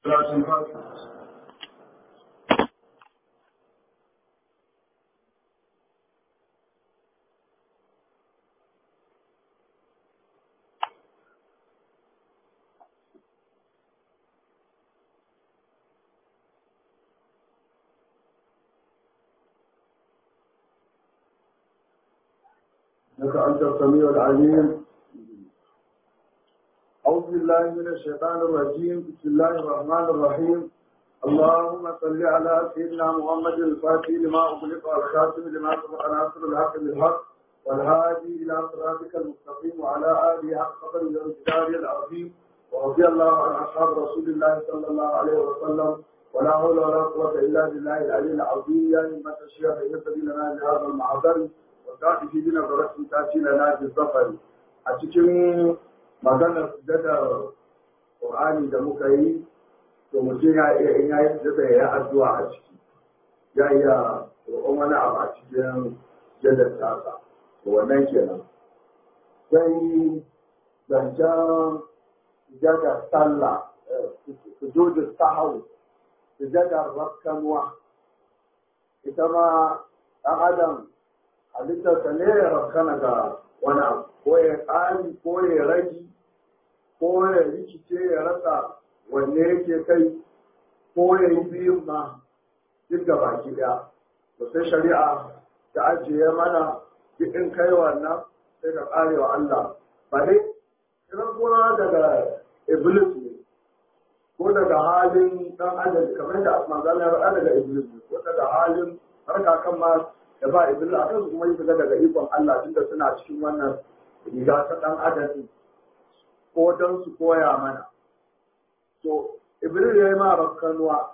لك أنت السميع العليم أعوذ بالله من الشيطان الرجيم بسم الله الرحمن الرحيم اللهم صل على سيدنا محمد الفاتح لما أغلق والخاتم لما سبق ناصر الحق بالحق والهادي إلى صراطك المستقيم وعلى آله حق قدر الانتدار العظيم ورضي الله عن أصحاب رسول الله صلى الله عليه وسلم ولا حول ولا قوة إلا بالله العلي العظيم يا همة الشيخ يهتدي لنا بهذا المعذر وتأتي في دين برسم تأتي لنا بالظفر أتكلم maganar sujadar Qur'ani da muka yi to mutum ya iya in ya yi sujada ya yi addu'a a ciki ya iya roƙon wani abu a cikin sujadar tasa to wannan kenan sai zancen sujadar sallah sujudar sahawu sujadar rakkanuwa ita ma ɗan adam halittarsa ne ya rakkana ga wani abu ko ya ƙari ko ya ragi ko ya rikice ya rasa wanne yake kai ko ya yi biyun ma duk da baki ɗaya to sai shari'a ta ajiye mana duk in kai wannan sai ka ƙare wa Allah ba dai kiran kuma daga iblis ne ko daga halin dan adam kamar da manzala ya faɗa daga iblis ne ko daga halin harka kan ma da ba iblis a kansu kuma yi daga ikon Allah tunda suna cikin wannan riga ta ɗan adam ko don su koya mana. To, Iblis ya yi ma rafkanuwa,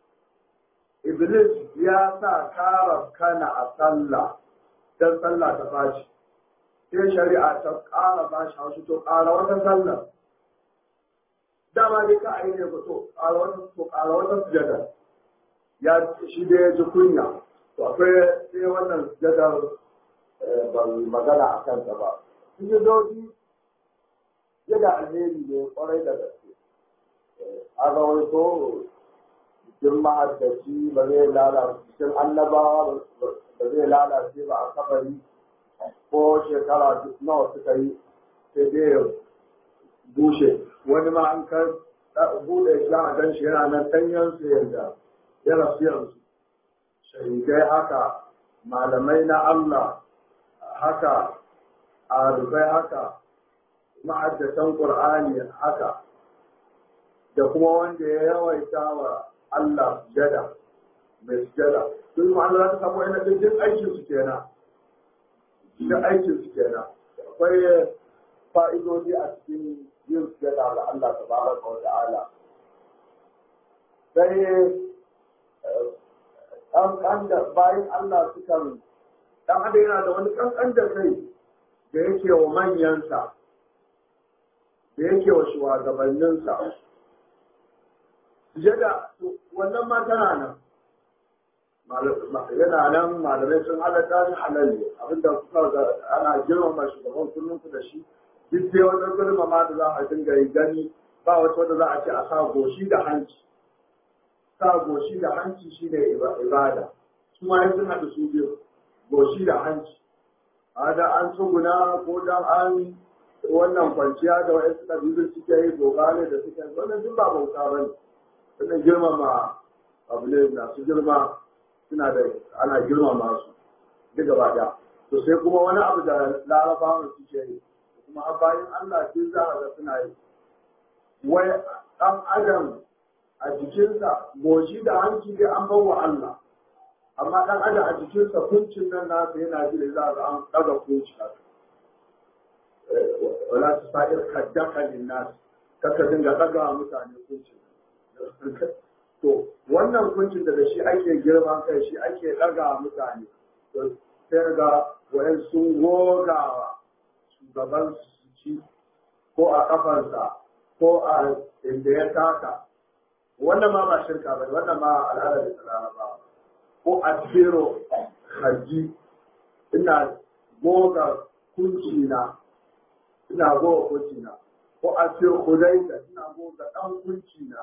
Iblis ya sa ka rafkana a sallah don sallah ta fashi. Sai shari'a ta ƙara bashi haushi to ƙara wata sallah. Dama dai ka a yi ne to ƙara wata to ƙara wata sujada. Ya shi da ya ji kunya. To akwai sai wannan sujadar ban magana a kansa ba. Sujudoji yana alheri ne kwarai da gaske a rawaito jikin mahaddaci ba zai lalace cikin annabawa ba zai lalace ba a kabari ko shekara nawa suka yi sai dai ya bushe wani ma an kan bude shi a gan shi yana nan danyen su yadda ya rasu yanzu shahidai haka malamai na Allah haka a rufai haka ma'addatan Qur'ani haka da kuma wanda ya yawaita wa Allah sujada mai sujada sun ma Allah ta samu ina da duk aikin su kenan duk aikin su kenan akwai fa'idodi a cikin yin sujada ga Allah tabaraka wa ta'ala sai ɗan da bayan Allah sukan ɗan adam yana da wani ƙanƙan da kai da yake wa manyansa da yake wa shugabanninsa sujada wannan ma tana nan yana nan malamai sun halatta ni halal ne abinda kuka ga ana girmama shugaban kullum ku da shi duk dai wata girmama da za a dinga yi gani ba wata wanda za a ce a sa goshi da hanci sa goshi da hanci shine ibada su ma sun haɗu su biyu goshi da hanci a da an tsuguna ko dan an wannan kwanciya da wa'yansu ƙabilun suke yi dogale da suke yi wannan duk ba bauta ba ne wannan girmama abu ne masu girma suna da ana girmama su duk gaba ɗaya to sai kuma wani abu da larabawan suke yi kuma a bayan Allah duk za a ga suna yi wai ɗan adam a jikinsa goshi da hanci dai an bawa Allah amma ɗan adam a jikinsa kuncin nan nasa yana ji da za a ga an ɗaga kunci haka wala su sa'ir kaddaka linnas kaka dinga daga mutane kunci to wannan kuncin da shi ake girman kai shi ake daga mutane to sai ga wayan sun gogawa shugaban su ci ko a kafansa ko a inda ya taka wannan ma ba shirka ba wannan ma al'adar da tsara ba ko a tsero haji ina goga kunci na ina goga kunci na ko a ce hudaita ina goga dan kunci na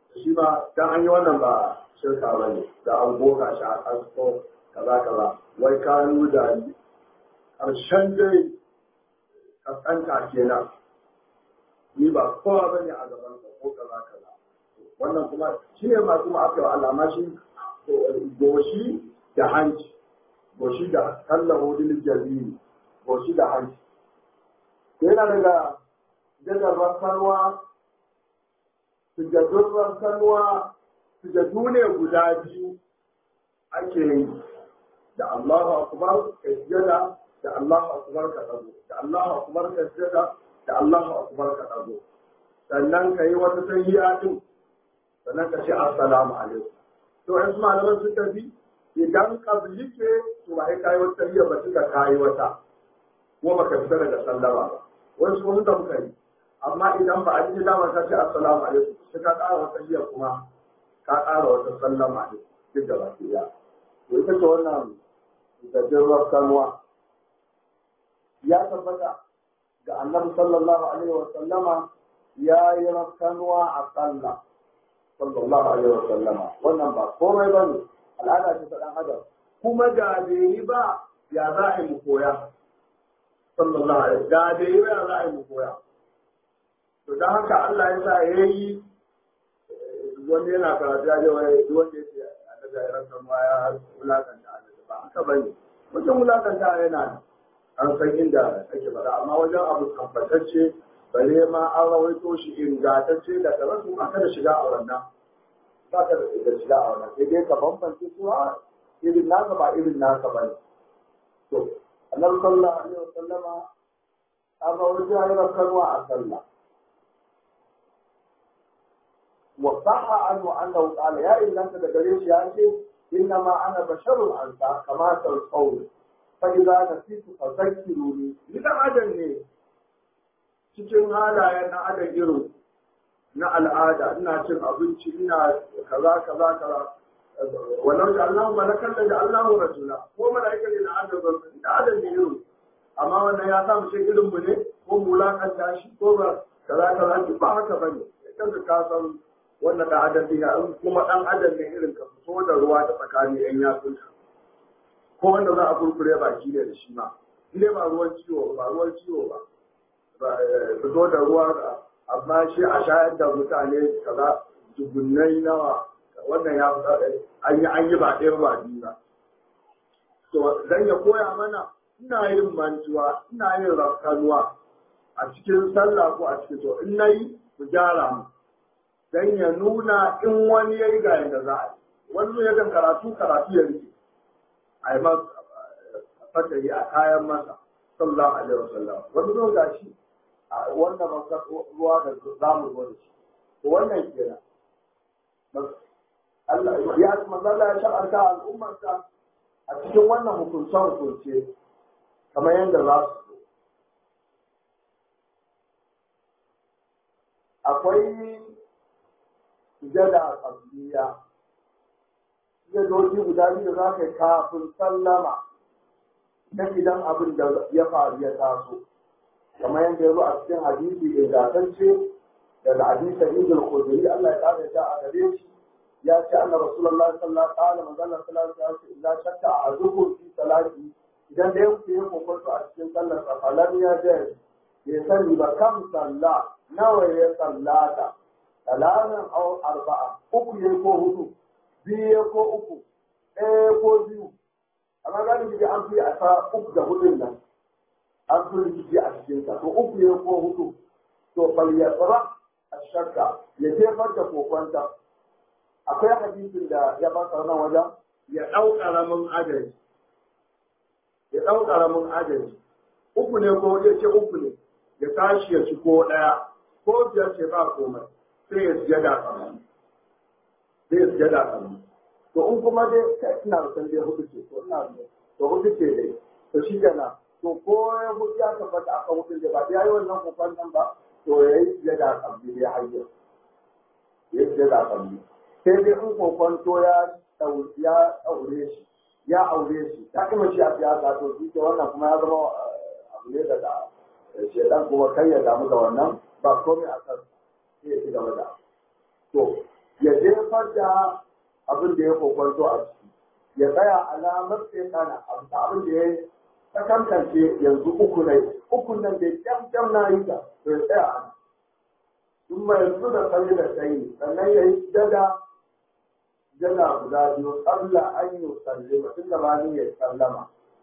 shi ba dan an yi wannan ba shirka ba ne da an goga shi a kasko kaza kaza wai kanu da ƙarshen dai kaskanta kenan ni ba kowa ba ne a gaban sa ko kaza kaza wannan kuma shi ne masu ma'afi wa alama shi goshi da hanci goshi da kallon hudun jaziri goshi da hanci yana daga jadar rasarwa sujadun rasarwa sujadu ne guda biyu ake yi da Allahu akbar ka sujada da Allahu akbar ka dago da Allahu akbar ka sujada da Allahu akbar ka dago sannan ka yi wata tahiyya din sannan ka ce assalamu alaikum to in su malaman sun tafi idan kabli ce to ba kai wata tahiyya ba tuka kai wata ko baka fita daga sallama ba wani sun da muka yi amma idan ba a ji dama ka ce assalamu alaikum sai ka ƙara wata tahiyya kuma ka ƙara wata sallama ne duk da baki ɗaya to ita ce wannan gajeren sanuwa ya tabbata ga annabi sallallahu alaihi wa sallama ya yi rafkanuwa a sallah sallallahu alaihi wa sallama wannan ba komai ba ne al'ada ce ta ɗan adam kuma da bai yi ba ya za a yi mu koya sallallahu alaihi da bai yi ba ya za a yi mu koya to don haka Allah ya sa ya yi wanda yana karatu ya je wani wanda ya ce a daga yaran sanuwa ya wulakanta a ba haka ba ne wajen wulakanta yana an san inda ake faɗa amma wajen abu tabbatacce bare ma an rawaito shi ingantacce da ka rasu ba ka da shiga a wannan ba ka da shiga a wannan sai dai ka bambance su ha irin naka ba irin naka ba ne to annabi sallallahu alaihi wasallama an rawaito ya yi rakarwa a sallah وصح عنه انه قال يا ان انت دغريش يا شيخ انما انا بشر انت كما تقول فاذا نسيت فذكروني idan adam ne cikin halayen na adam irin na al'ada ina cin abinci ina kaza kaza kaza wannan da Allah malakan da Allah rasula ko malaika ne na adam da adam ne irin amma wannan ya samu shi irin mu ne ko mulakanta shi ko ba kaza kaza ba haka bane kanka ka san wannan da adam ne in kuma dan adam ne irin ka fito da ruwa ta tsakanin yan yatsunka ko wanda za a kurkure baki ne da shi ma ne ba ruwan ciwo ba ruwan ciwo ba fito da ruwa amma shi a shayar da mutane kaza dubunnai nawa wannan ya fita an yi an yi ba ɗaya ba biyu ba to dan ya koya mana ina yin mantuwa ina yin rafkanuwa a cikin sallah ko a cikin to in nayi mu gyara mu dan ya nuna in wani ya yi ga yadda za a yi wani ya kan karatu karatu ya rike a yi masa fatari a kayan masa sallallahu alaihi wasallam wani zo ga shi wanda ba ruwa da za mu zo da shi to wannan kenan Allah ya manzala ya shar'anta al'ummarsa a cikin wannan hukunce hukunce kamar yadda za su zo akwai sujada a ƙabliya sujadoji guda biyu da za ka yi kafin sallama na idan abin da ya faru ya taso kamar yadda ya zo a cikin hadisi ingantacce daga hadisi ibn khudri Allah ya kare ta a gare shi ya ce anna rasulullahi sallallahu alaihi wasallam manzon sallallahu alaihi wasallam idan shakka a zuhur fi salati idan da yake yin kokonto a cikin sallar sa falan ya je ya sani ba kam sallah nawa ya sallata talatin au arba'a uku ya ko hudu biyu ko uku ɗaya ko biyu amma gani da an fi a ta uku da hudun nan an fi rikici a cikin sa to uku ya ko hudu to bal ya tsara a shakka ya jefar da kokonta akwai hadisin da ya ba nan wajen ya ɗau ƙaramin adadi ya ɗau ƙaramin adadi uku ne ko ya ce uku ne ya tashi ya ci ko ɗaya ko biyar ce ba komai sai ya sujada kamar sai ya sujada kamar to in kuma dai kai ina da san dai hudu ce to ina da to hudu ce dai to shi kenan to ko ya hudu ya tabbata aka hudu da ba ya yi wannan kokon nan ba to ya yi sujada kamar ya hayyar ya yi sujada kamar sai dai in kokon to ya ya aure shi ya aure shi ta kuma shi a siyasa to shi ke wannan kuma ya zama abu ne daga shedan kuma kai ya damu da wannan ba komai a kan sai ya ci gaba da to ya jefar da abin da ya kokwanto a ciki ya tsaya alamar sai kana abin da ya ta kankance yanzu uku ne uku nan da kyam kyam na yi ta to ya tsaya a sun mai yanzu da kalli da tsayi sannan ya yi jada jada guda biyu tsalla an yi sallama tun da ba ni ya sallama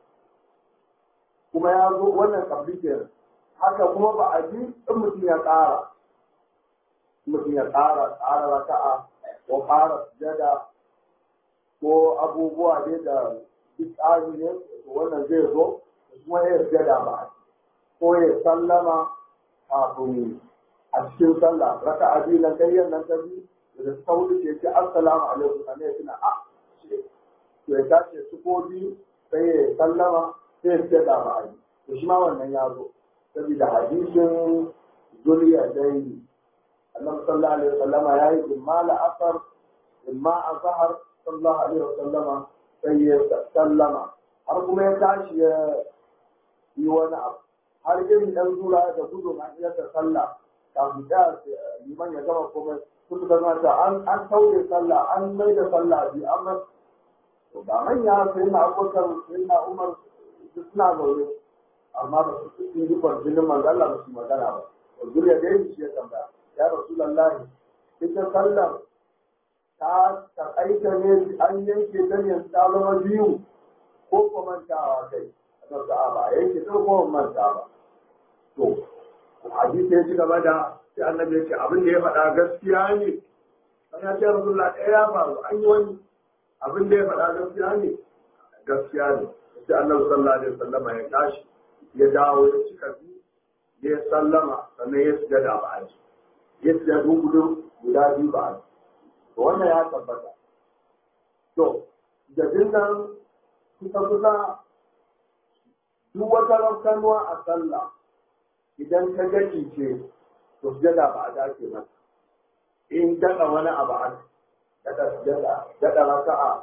kuma ya zo wannan kabli haka kuma ba a ji in mutum ya ƙara mutum ya ƙara ƙara raka'a ko ƙara sujada ko abubuwa dai da duk tsari ne wannan zai zo kuma ya sujada ba ko ya sallama kafin a cikin sallah raka'a biyu na karyar nan ta biyu da ta wuce ce ce assalamu alaikum sannan ya tuna a ce to ya tashi su ko biyu sai ya sallama sai ya sujada ba a yi to shi ma wannan ya zo saboda hadisin zuriya dai annabi sallallahu alaihi wasallama ya yi imma la'asar imma azhar sallallahu alaihi wasallama sai ya sallama har kuma ya tashi ya yi wani abu har irin dan zura da gudu an iya ta sallah kafin da liman ya gama komai sun da ta an an tauye sallah an mai da sallah bi amma to ba manya sai na abubakar sai na umar suna zaune amma ba su cikin jikon jinin manzo Allah ba su magana ba zuriya da yin shi ya tambaya ya rasulullahi ita sallar ta takaita ne an yanke ta ne ta zama biyu ko ko mantawa kai a ta ba yanke ta ko manta ba to hadisi ya ci gaba da sai annabi ya ce abin da ya faɗa gaskiya ne an ya ce rasulullah ɗaya ya faru an yi wani abin da ya faɗa gaskiya ne gaskiya ne sai annabi sallallahu alaihi wasallama ya tashi ya dawo ya cika biyu ya sallama sannan ya sujada ba a ji ya sujada gudu guda biyu ba a ji to wannan ya tabbata to jadin nan kusa kusa duk wata rafkanuwa a sallah idan ka gaji ce to sujada ba a dace mata in daɗa wani abu a daɗa sujada daɗa raka'a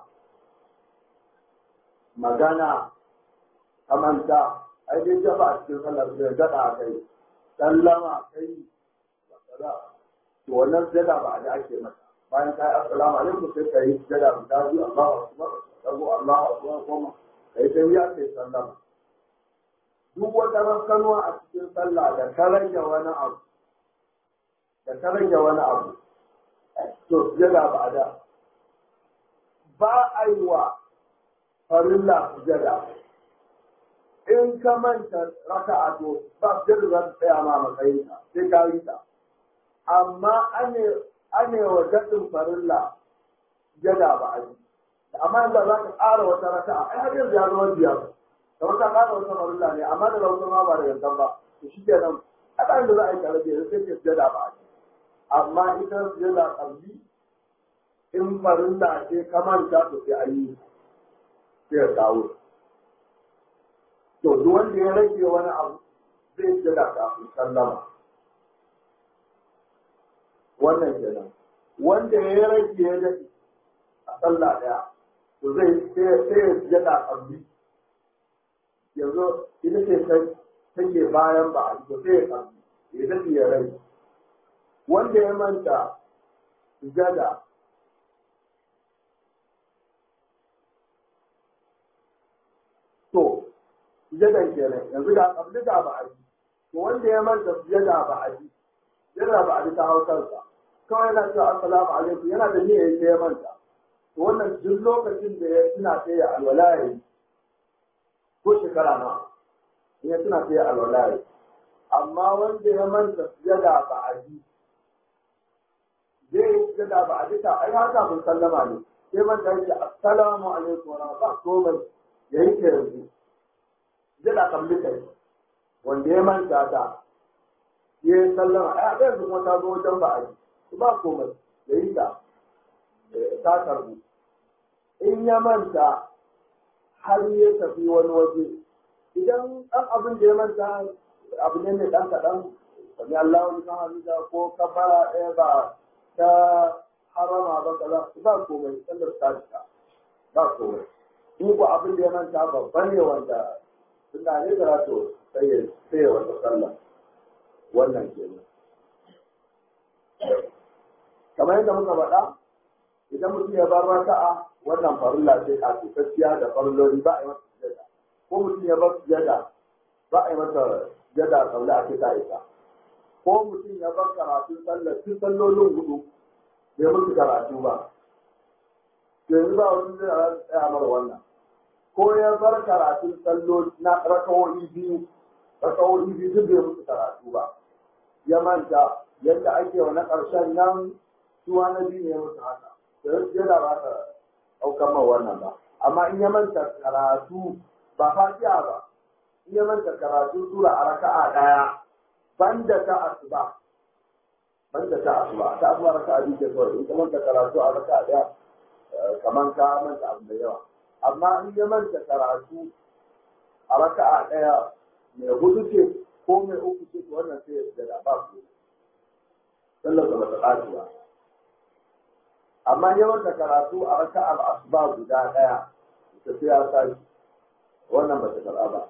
magana kamanta ai dai jafa a cikin sallar da daɗa a kai sallama kai to wannan sujada ba a da ake mata bayan ka yi assalamu alaikum sai ka yi sujada guda biyu Allahu akbar sabo Allahu akbar kuma kai sai ya kai sallama duk wata rafkanuwa a cikin sallah da ka rage wani abu da ka rage wani abu to sujada ba a da ba a yi wa farilla sujada in ka manta raka'a to ba sujada za ta tsaya ma matsayinka sai ka yi ta amma ane ane wa daɗin farilla jada ba a yi amma yanzu za ka ƙara wata raka'a ai har yanzu ya zama biyar kamar ka ƙara wata farilla ne amma da rautar ma ba da yanzu ba to shi ke nan a ɗan da za a yi tare da yanzu sai ke jada ba a yi amma ita jada ƙarfi in farilla ce ka manta to sai a yi sai ya kawo to duk wanda ya rage wani abu zai jada kafin sallama wannan kenan wanda ya rage ya daɗe a sallah ɗaya to zai sai ya jada ƙarfi yanzu ita ce take bayan ba a to sai ya ƙarfi ya daɗe ya rage wanda ya manta jada to jadan kenan yanzu da ƙarfi da ba a yi to wanda ya manta jada ba a yi yana ba a bi ta hautarsa kawai yana cewa assalamu alaikum yana da niyyar yake ya manta to wannan duk lokacin da ya tuna sai ya alwala ya yi ko shekara na in ya tuna sai ya alwala ya yi amma wanda ya manta sujada ba a ji zai yi sujada ba a ji ta ai har kafin sallama ne sai manta yake assalamu alaikum wa rahmatullahi komai ya yi ta yanzu sujada kan bi kai wanda ya manta ta ya yi sallama a ɗaya su kuma ta zo wajen ba a yi ba komai da yi ta ta karbu in ya manta har ya tafi wani waje idan ɗan abin da ya manta abu ne mai ɗan kaɗan sami Allah wani kan hamida ko kafara ɗaya ba ta harama ba kaza ba komai sallar ta cika ba komai in ko abin da ya manta babban ne wanda suna ne da to sai ya wata sallah wannan kenan kamar yadda muka faɗa idan mutum ya bar raka'a wannan farilla ce kafitacciya da farilloli ba a yi masa sujada ko mutum ya bar sujada ba a yi masa sujada saboda ake ta isa ko mutum ya bar karatun sallar tun sallolin hudu bai musu karatu ba yanzu ba wani zai tsaya mara wannan ko ya bar karatun salloli na rakawoyi biyu rakawoyi biyu duk bai musu karatu ba ya manta yadda ake wa na ƙarshen nan suwa na biyu ne musu haka yana ba ta ɗaukar ma wannan ba amma in ya manta karatu ba fatiha ba in ya manta karatu sura a raka'a ɗaya banda ta asuba banda ta asuba ta asuba raka'a biyu ke kawai in ka manta karatu a raka'a ɗaya kamar ka manta abu da yawa amma in ya manta karatu a raka'a ɗaya mai hudu ce ko mai uku ce wannan sai ya sujada ba su sallar da bata ɓaci ba amma yawan da karatu a raka'ar asuba guda ɗaya ta sai ya sashi wannan bata karɓa ba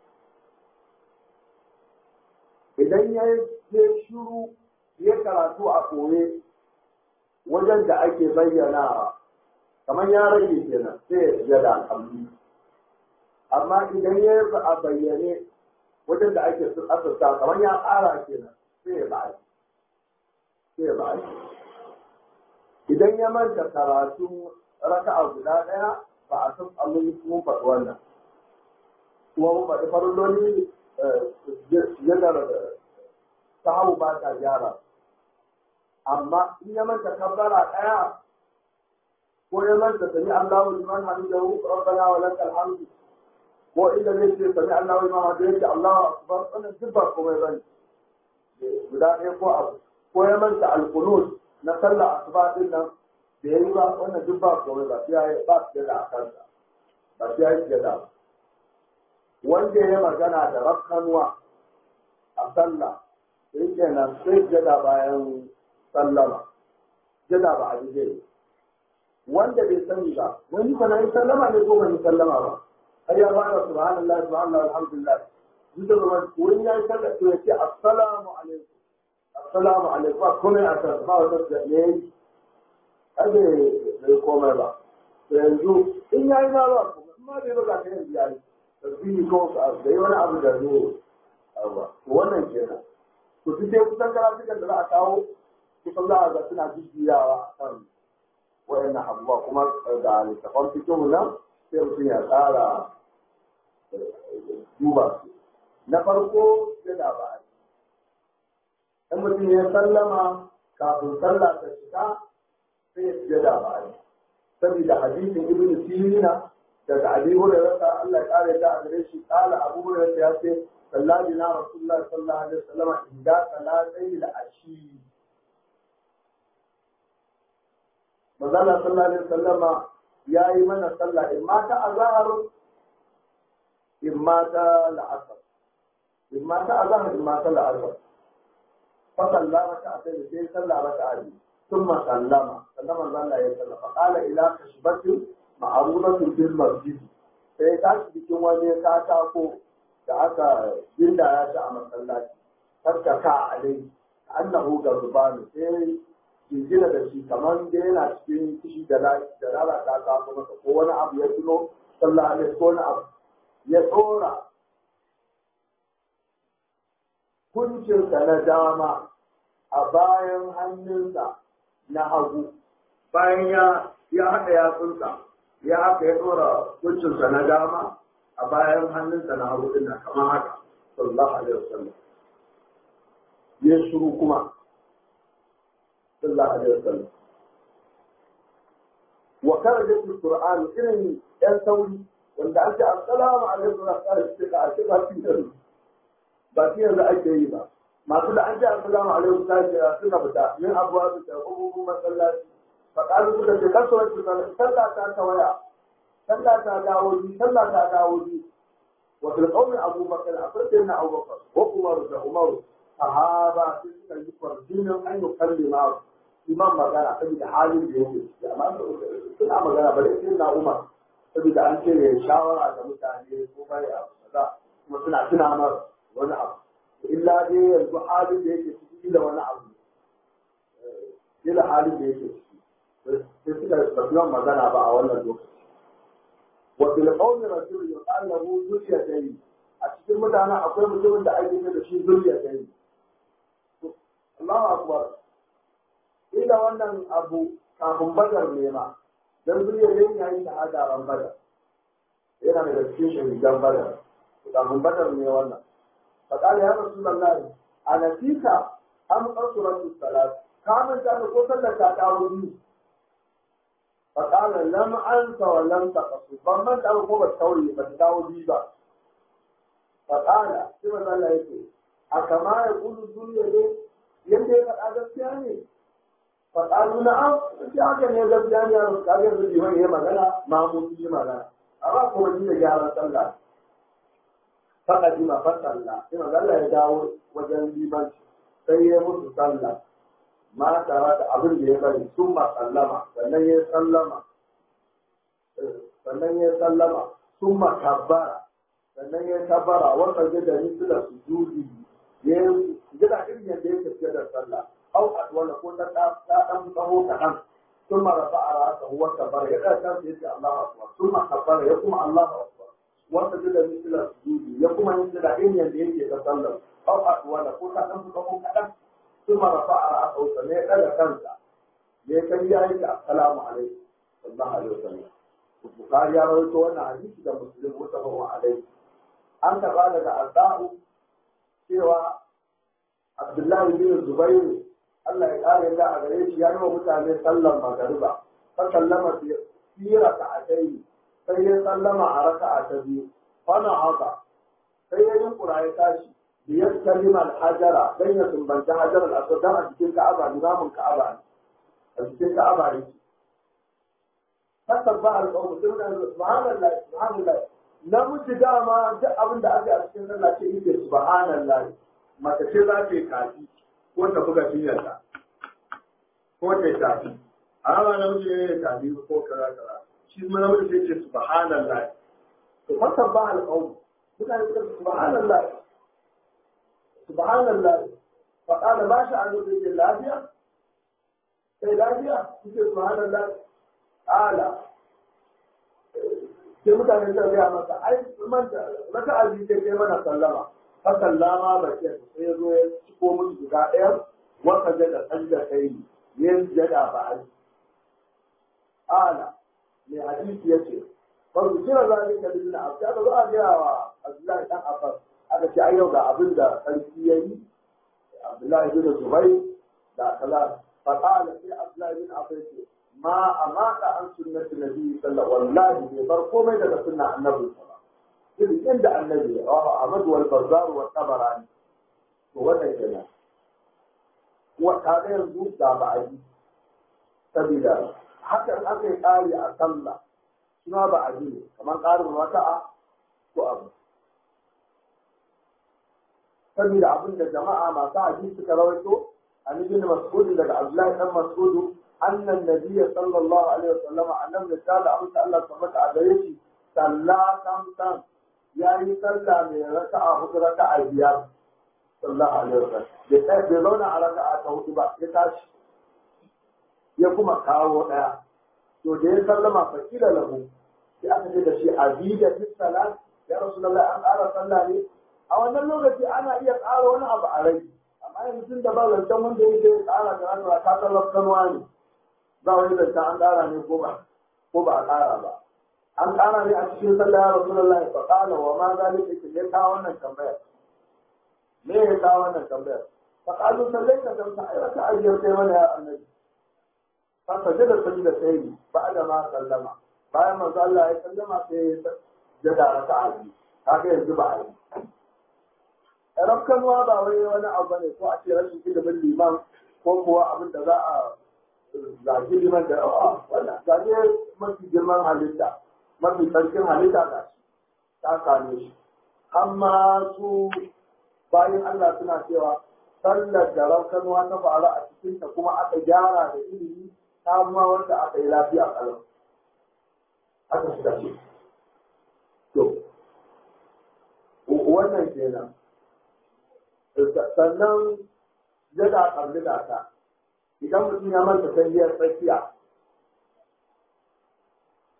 idan ya yi shiru ya karatu a koye wajen da ake bayyana kamar ya rage kenan sai ya sujada alhamdu amma idan ya yi a bayyane wajen da ake asasta kamar ya ƙara kenan sai ya ba'a sai ya ba'a idan ya manta karatu raka'a guda ɗaya ba a san allon mun faɗi wannan kuma mun faɗi farilloli yadda sahabu ba ta gyara amma in ya manta kabbara ɗaya ko ya manta sami Allahu liman hamidahu rabbana wa lakal hamdu ko inda zai ce sami Allahu liman hamidahu yake Allahu akbar wannan duk ba komai bane guda ɗaya ko abu ko ya manta alqunut na sallah asuba din nan da yayi ba wannan duk ba komai ba sai ya ba su da akansa ba sai ya yi da wanda ya magana da rakkanwa a sallah sai kenan sai jada bayan sallama jada ba a jide wanda bai sani ba wani kana yi sallama ne ko ban yi sallama ba har ya ba da subhanallah subhanallah alhamdulillah duk da wani ya yi sallama to ya ce assalamu alaikum assalamu alaikum ba komai a kan ba wata da ne aje bai komai ba to yanzu in ya yi ma ba kuma in ma bai ba ka yanzu ya yi tasbihi ko da yi wani abu da zai to wannan kenan to duk dai kusan karatukan da za a kawo kusan za a ga suna jujjuyawa a kan wayannan abubuwa kuma ga littafan fikihu nan sai mutum ya tsara duba su na farko yana ba in mutum ya sallama kafin sallah ta shiga sai ya fiye da ba saboda hadisin ibnu sirina daga abi hurairah Allah ya kare ta a gare shi kala abu hurairah ya ce sallaji na rasulullahi sallallahu alaihi wasallam inda salatai da ashi manzala sallallahu alaihi wasallama ya yi mana sallah in ma ta azhar in ma ta la'asar in ma ta azhar in ma ta la'asar fa sallama ta sai sai sallah raka'a biyu ثم سلم سلم الله ya sallama فقال الى كشبة معروضة في المسجد sai ta cikin wani katako da aka ginda ya ci a masallaci farka ka alai annahu garbanu sai jingina da shi kamar da yana cikin kishi da lalata ta masa ko wani abu ya tuno sallah alaihi ko wani abu ya tsora kuncinsa na dama a bayan hannunsa na hagu bayan ya ya haɗa yatsunsa ya haka ya ɗora kuncinsa na dama a bayan hannunsa na hagu ɗin kamar haka sallallahu alaihi wasallam ya shiru kuma sallallahu alaihi wasallam wa karajat alquran irin yan sauri wanda ake assalamu alaikum wa rahmatullahi wa barakatuh ba shi yanzu ake yi ba masu da an ce assalamu alaikum ta ce suna fita min abuwa su ta kuma masallaci faƙalu suka ce kasuwar su sallah ta ta waya sallah ta dawo ji sallah ta dawo ji wa fil qawmi abubakar akwai sai na abubakar wa umaru da umaru sahaba sun suka yi kwarjinin an yi kallima imam magana saboda halin da yake ciki amma suna magana bare sai na umar saboda an ce ya shawara da mutane ko bai abu kaza kuma suna tuna masa wani abu illa dai yanzu halin da yake ciki da wani abu ila halin da yake ciki to sai suka basu yawan magana ba a wannan lokaci wa bil qawmi rasul yuqal lahu zuriyatayn a cikin mutanen akwai mutumin da ake da shi zuriyatayn Allahu akbar ila wannan abu kafin badar ne ma dan zuriyatayn yayin shahada ran badar yana daga cikin shahidan badar kafin badar ne wannan فقال يا رسول الله أنسيك أم قصرت الصلاة كامل كان قتل تتعوذي فقال لم أنس ولم تقصر فمن تقوم بالتوري فتتعوذي با فقال كما قال يقول أكما يقول الدنيا دي يمدي قد أدبتياني فقالوا نعم في حاجة يدبتياني يا رسول الله يقول لي هي مغانا ما موتي مغانا أما كما جينا جارة الله faƙadima fasalla sai magana ya dawo wajen limanci sai ya musu sallah ma tare da abin da ya bari sun ma sallama sannan ya sallama sannan ya sallama sun ma kabbara sannan ya kabbara wata gida ni suna su judi ya gida irin yadda ya tafiya da sallah au adwala ko ta ɗan tsaho kaɗan sun ma rafa a rasa huwa kabbara ya ɗan kansa ya ce Allah akbar sun ma kabbara ya kuma Allah akbar wanda da misalar sujudi ya kuma yin da irin yadda yake ta sallar au adwala ko ta ɗan tsaho kaɗan sun ma rafa a rasa sannan ya ɗaga kansa ya kai ya yi assalamu alaikum sallallahu alaihi wasallam Bukhari ya rawaito wannan hadisi da Muslim mutafaqun alaihi an taɓa daga Adda'u cewa Abdullahi bin Zubairu Allah ya ƙara yadda a gare shi ya yi wa mutane sallan magariba fa sallama fi raka'atayn sai ya sallama a raka'a ta biyu fana haka sai ya yi kura ya tashi da ya kalima al-hajara dan ya sumbanta hajar al-aswad a cikin Ka'aba limamin Ka'aba a cikin Ka'aba yake fasabba al-qawm subhanallah subhanallah namiji dama duk abin da aka a cikin sallah ce yake subhanallah mace ce za ta yi kafi ko ta buga cinyarta ko ta yi tafi a rama namiji ne ya tafi ko kaza kaza shi kuma namiji sai ce subhanallah to fasar ba alƙawun mutane suka ce subhanallah subhanallah faƙala ba shi an zuwa yake lafiya sai lafiya suke subhanallah ala sai mutane suka gaya masa ai manta raka azi sai kai mana sallama fa sallama ba ke sai ya zo ya ciko musu guda ɗaya wata jada sanda kai yin jada ba ai ala mai hadisi yace fa su kira zalika bin abd aka zo a gaya wa Abdullahi dan Abbas aka ce ai yau ga abin da sarki yayi Abdullahi bin Zubair da kaza fa qala sai Abdullahi bin Abbas ce ma amaka an sunnati nabi sallallahu wallahi bai bar komai daga sunna annabi sallallahu irin inda annabi ya rawa Ahmad wal Bazzar wa Tabarani to wannan kenan wa kaga yanzu da ba a yi sabida haka in aka yi ƙari a sallah suna ba a ne kamar ƙarin wata'a ko abu sabida abin da jama'a masu hadisi suka rawaito an ibn mas'ud daga Abdullahi dan Mas'ud أن النبي صلى الله عليه وسلم أنه مثال أمس الله سبحانه وتعالى صلى كم كم يعني صلى من ركعة هو ركعة بيار صلى الله عليه وسلم بيتاش بيزونا على ركعة هو تبع بيتاش يقوم كاو يا to da ya sallama fa kila lahu sai aka ce da shi azida fi salat ya rasulullah an ƙara sallah ne a wannan lokaci ana iya ƙara wani abu a rai amma yanzu tun da ba zancen wanda yake ƙara da rana ta sallar kanwa ne ba wani zanta an ƙara ne ko ba ko ba a ƙara ba an ƙara ne a cikin sallah ya rasulullahi fa qala wa ma zalika ke ya kawo wannan tambayar me ya kawo wannan tambayar fa qalu sallaita kam ta ayyata ayyar kai mana ya annabi fa sajada sajda sai ba'da ma sallama bayan manzo Allah ya sallama sai ya jada raka'a biyu kaga yanzu ba a yi rafkanuwa ba wai wani abu ne ko a ce rashin ilimin liman ko kuwa abin da za a zagi liman da yawa wannan zage mafi girman halitta mafi tsarkin halitta ga shi ta same shi amma su bayan Allah suna cewa sallar da rafkanuwa ta faru a cikinta kuma aka gyara da ilimi ta ma wanda aka yi lafiya kalau aka suka ce to wannan kenan sannan jada ƙarfi da ta idan mutum ya manta sanyiyar tsakiya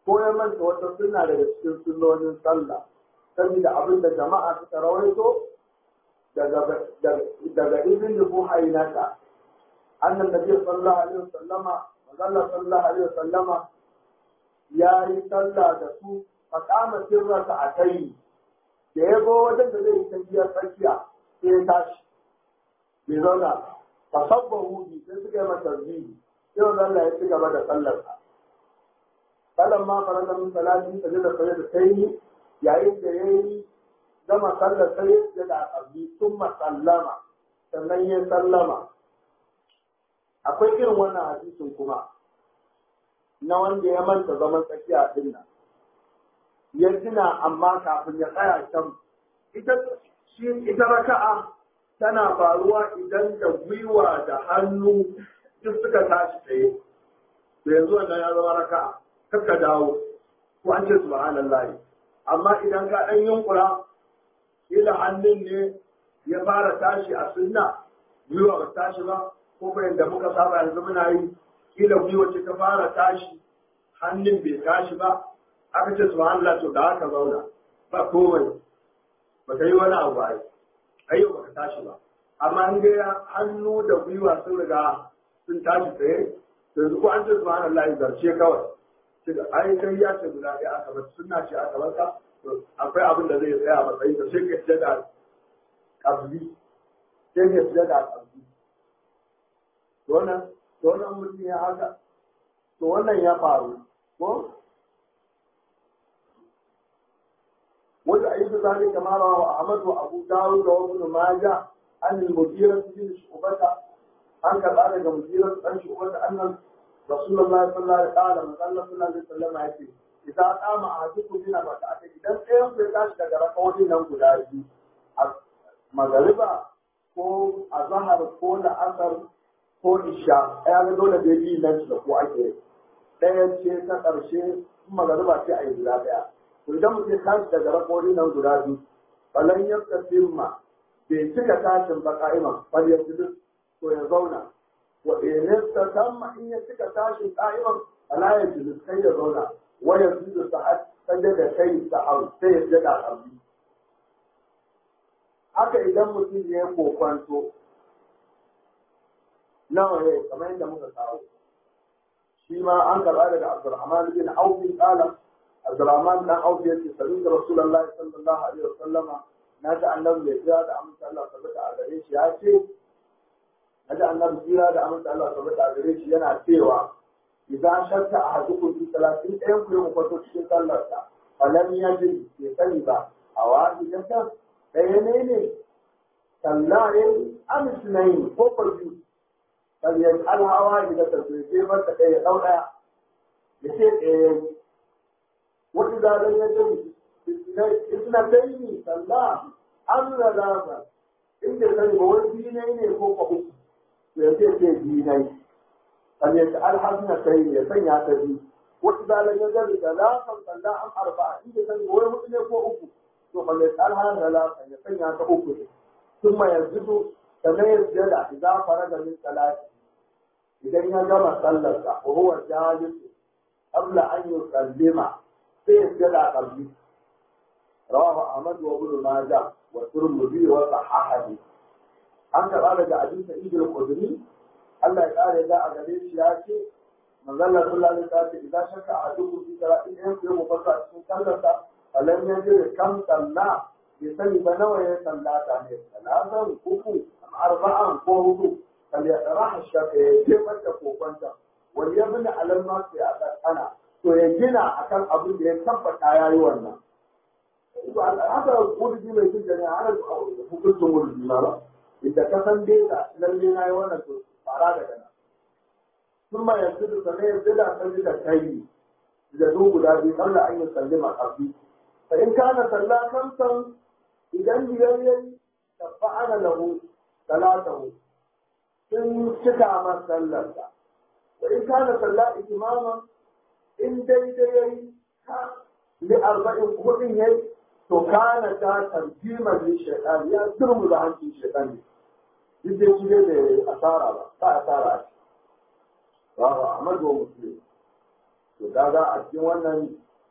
ko ya manta wata sunna daga cikin sunnonin sallah saboda abin da jama'a suka rawaito daga daga ibn buhainata annan nabi sallallahu alaihi wasallama manzala sallallahu alaihi wasallama ya yi sallah da su a kama sirrata a kai da ya zo wajen da zai yi tafiya tsakiya sai ya tashi bai zauna fa sabbahu bi sai suka yi masa zihi sai wanda Allah ya ci gaba da sallarsa kalan ma faranta min salati sajada sajada sai yayin da yayi gama sallar sai ya da abdi thumma sallama sannan ya sallama akwai irin wannan hadisin kuma na wanda ya manta zaman tsakiya din nan ya tuna amma kafin ya tsaya can ita shi ita raka'a tana faruwa idan da gwiwa da hannu duk suka tashi tsaye to yanzu wannan ya zama raka'a kakka dawo ko an ce subhanallahi amma idan ka dan yunkura ila hannun ne ya fara tashi a sunna gwiwa ba tashi ba ko ko yadda muka saba yanzu muna yi kila gwiwa ce ta fara tashi hannun bai tashi ba aka ce subhanallah to da haka zauna ba komai ba ka yi wani abu ai ayyau ba ka tashi ba amma in ga hannu da gwiwa sun riga sun tashi tsaye to yanzu ko an ce subhanallah zarce kawai sai ai kai ya ce guda ɗaya aka bar sunna ce aka bar ka to akwai abin da zai tsaya matsayin ka sai ka ce da kabli sai ka ce da kabli to wannan to wannan mutum ya haka to wannan ya faru ko وتأيد ذلك ما رواه أحمد وأبو داود وابن ماجه عن المديرة بن شعبة عن كذلك المديرة عن شعبة أن رسول الله صلى الله عليه وسلم قال صلى الله عليه وسلم يقول إذا قام أحدكم من ركعتين إذا أيام في تاش daga rakawoyin nan guda biyu magariba ko azhar ko la'asar ko isha ya ga dole da biyu nan da ko ake ɗaya ce ta ƙarshe magariba ce a yi guda ɗaya to idan mutum ya tashi daga rakori nan guda biyu falan ya firma bai cika tashin ba ka'iman bal ya fi to ya zauna wa in ta tamma in ya cika tashin ka'iman ala ya ji kai ya zauna wa ya fi da sa'ad sanje da kai sa'au sai ya jada abdi haka idan mutum ya yi kokwanto nawa ne kamar yadda muka kawo shi ma an karɓa daga Abdulrahman bin Auf qala Abdurrahman dan Auf ya ce sami da Rasulullah sallallahu alaihi wasallama na ga annabi mai tsira da amince Allah tabbata a gare shi ya ce na ga annabi tsira da amince Allah tabbata a gare shi yana cewa idan shakka a hadu fi salatin ɗayan ku mu kwato cikin sallarsa falam yajid bai sani ba a wani jaka ɗaya ne ne sallare amisnayin ko ko biyu bal yaj'al hawa idan ta sai mata ɗaya ɗau ɗaya ya ce ɗaya وإذا لم يجد اثنتين صلى أم ثلاثة إن كان هو دينين فوق أخر ويأتي دينين فليجعل اثنتين يسنى تبي وإذا لم يجد ثلاثة صلى أم أربعة إن كان هو مسلم فوق أخر فليجعلها ثلاثة يسنى تأخر ثم يسجد كما يسجد إذا فرغ من ثلاثة إذا جمع صلى وهو جالس قبل أن يسلم sai ya gada kalbi rawahu ahmad wa ibn majah wa tirmidhi wa sahahahu an karɓa daga abin sa'id al-khudri Allah ya kare da a gare shi ya ce manzon Allah sallallahu alaihi wasallam idan shakka a duk fi salatin ɗayan ku mu fasa cikin sallarsa alam yajid kam salla ya sani ba nawa ya sallata ne salatan uku arba'an ko hudu kal ya raha shakka ya jefar da kokonta wal yabna alal ma fi ana to ya gina akan abin da ya tabbata ya yi wannan. Haka wurji mai jin ne ana hukuncin wurji ma ba. Inda ka san dai da lalle na yi wannan to fara daga nan. Sun ma yanzu da sanai yanzu da san da kai da zo guda biyu kan da an yi sallima kafi. Fa in kana salla kamsan idan biyar yayi tabba'ana lahu salatahu sun cika masa sallarsa. Wa in kana salla imaman in daidai ya yi ta li arba'in hudun ya yi to kana ta tarjimar li shaitan ya turmu da hancin shaitan ne duk da shi da asara ba ba asara ce ba ba Ahmad wa Muslim to kaga a cikin wannan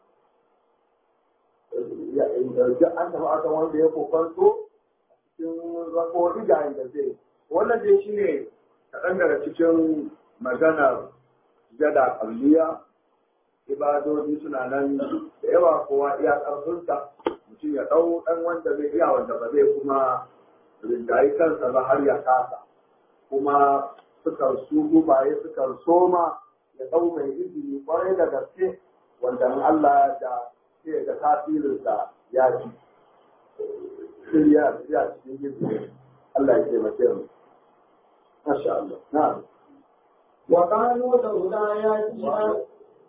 duk an taɓa akan wanda ya kokanto cikin rakowar ga da zai wannan dai shi ne kaɗan daga cikin maganar jada kalliya ibadodi suna nan da yawa kowa iya ƙarfinsa mutum ya ɗau ɗan wanda zai iya wanda ba zai kuma rinjayi kansa ba har ya kasa kuma sukan su gubaye sukan soma ya ɗau mai izini kwarai da gaske wanda in Allah da sai da tasirinsa ya ci shirya ya cikin izini Allah ya taimake mu masha Allah na'am وقالوا لولا ياتينا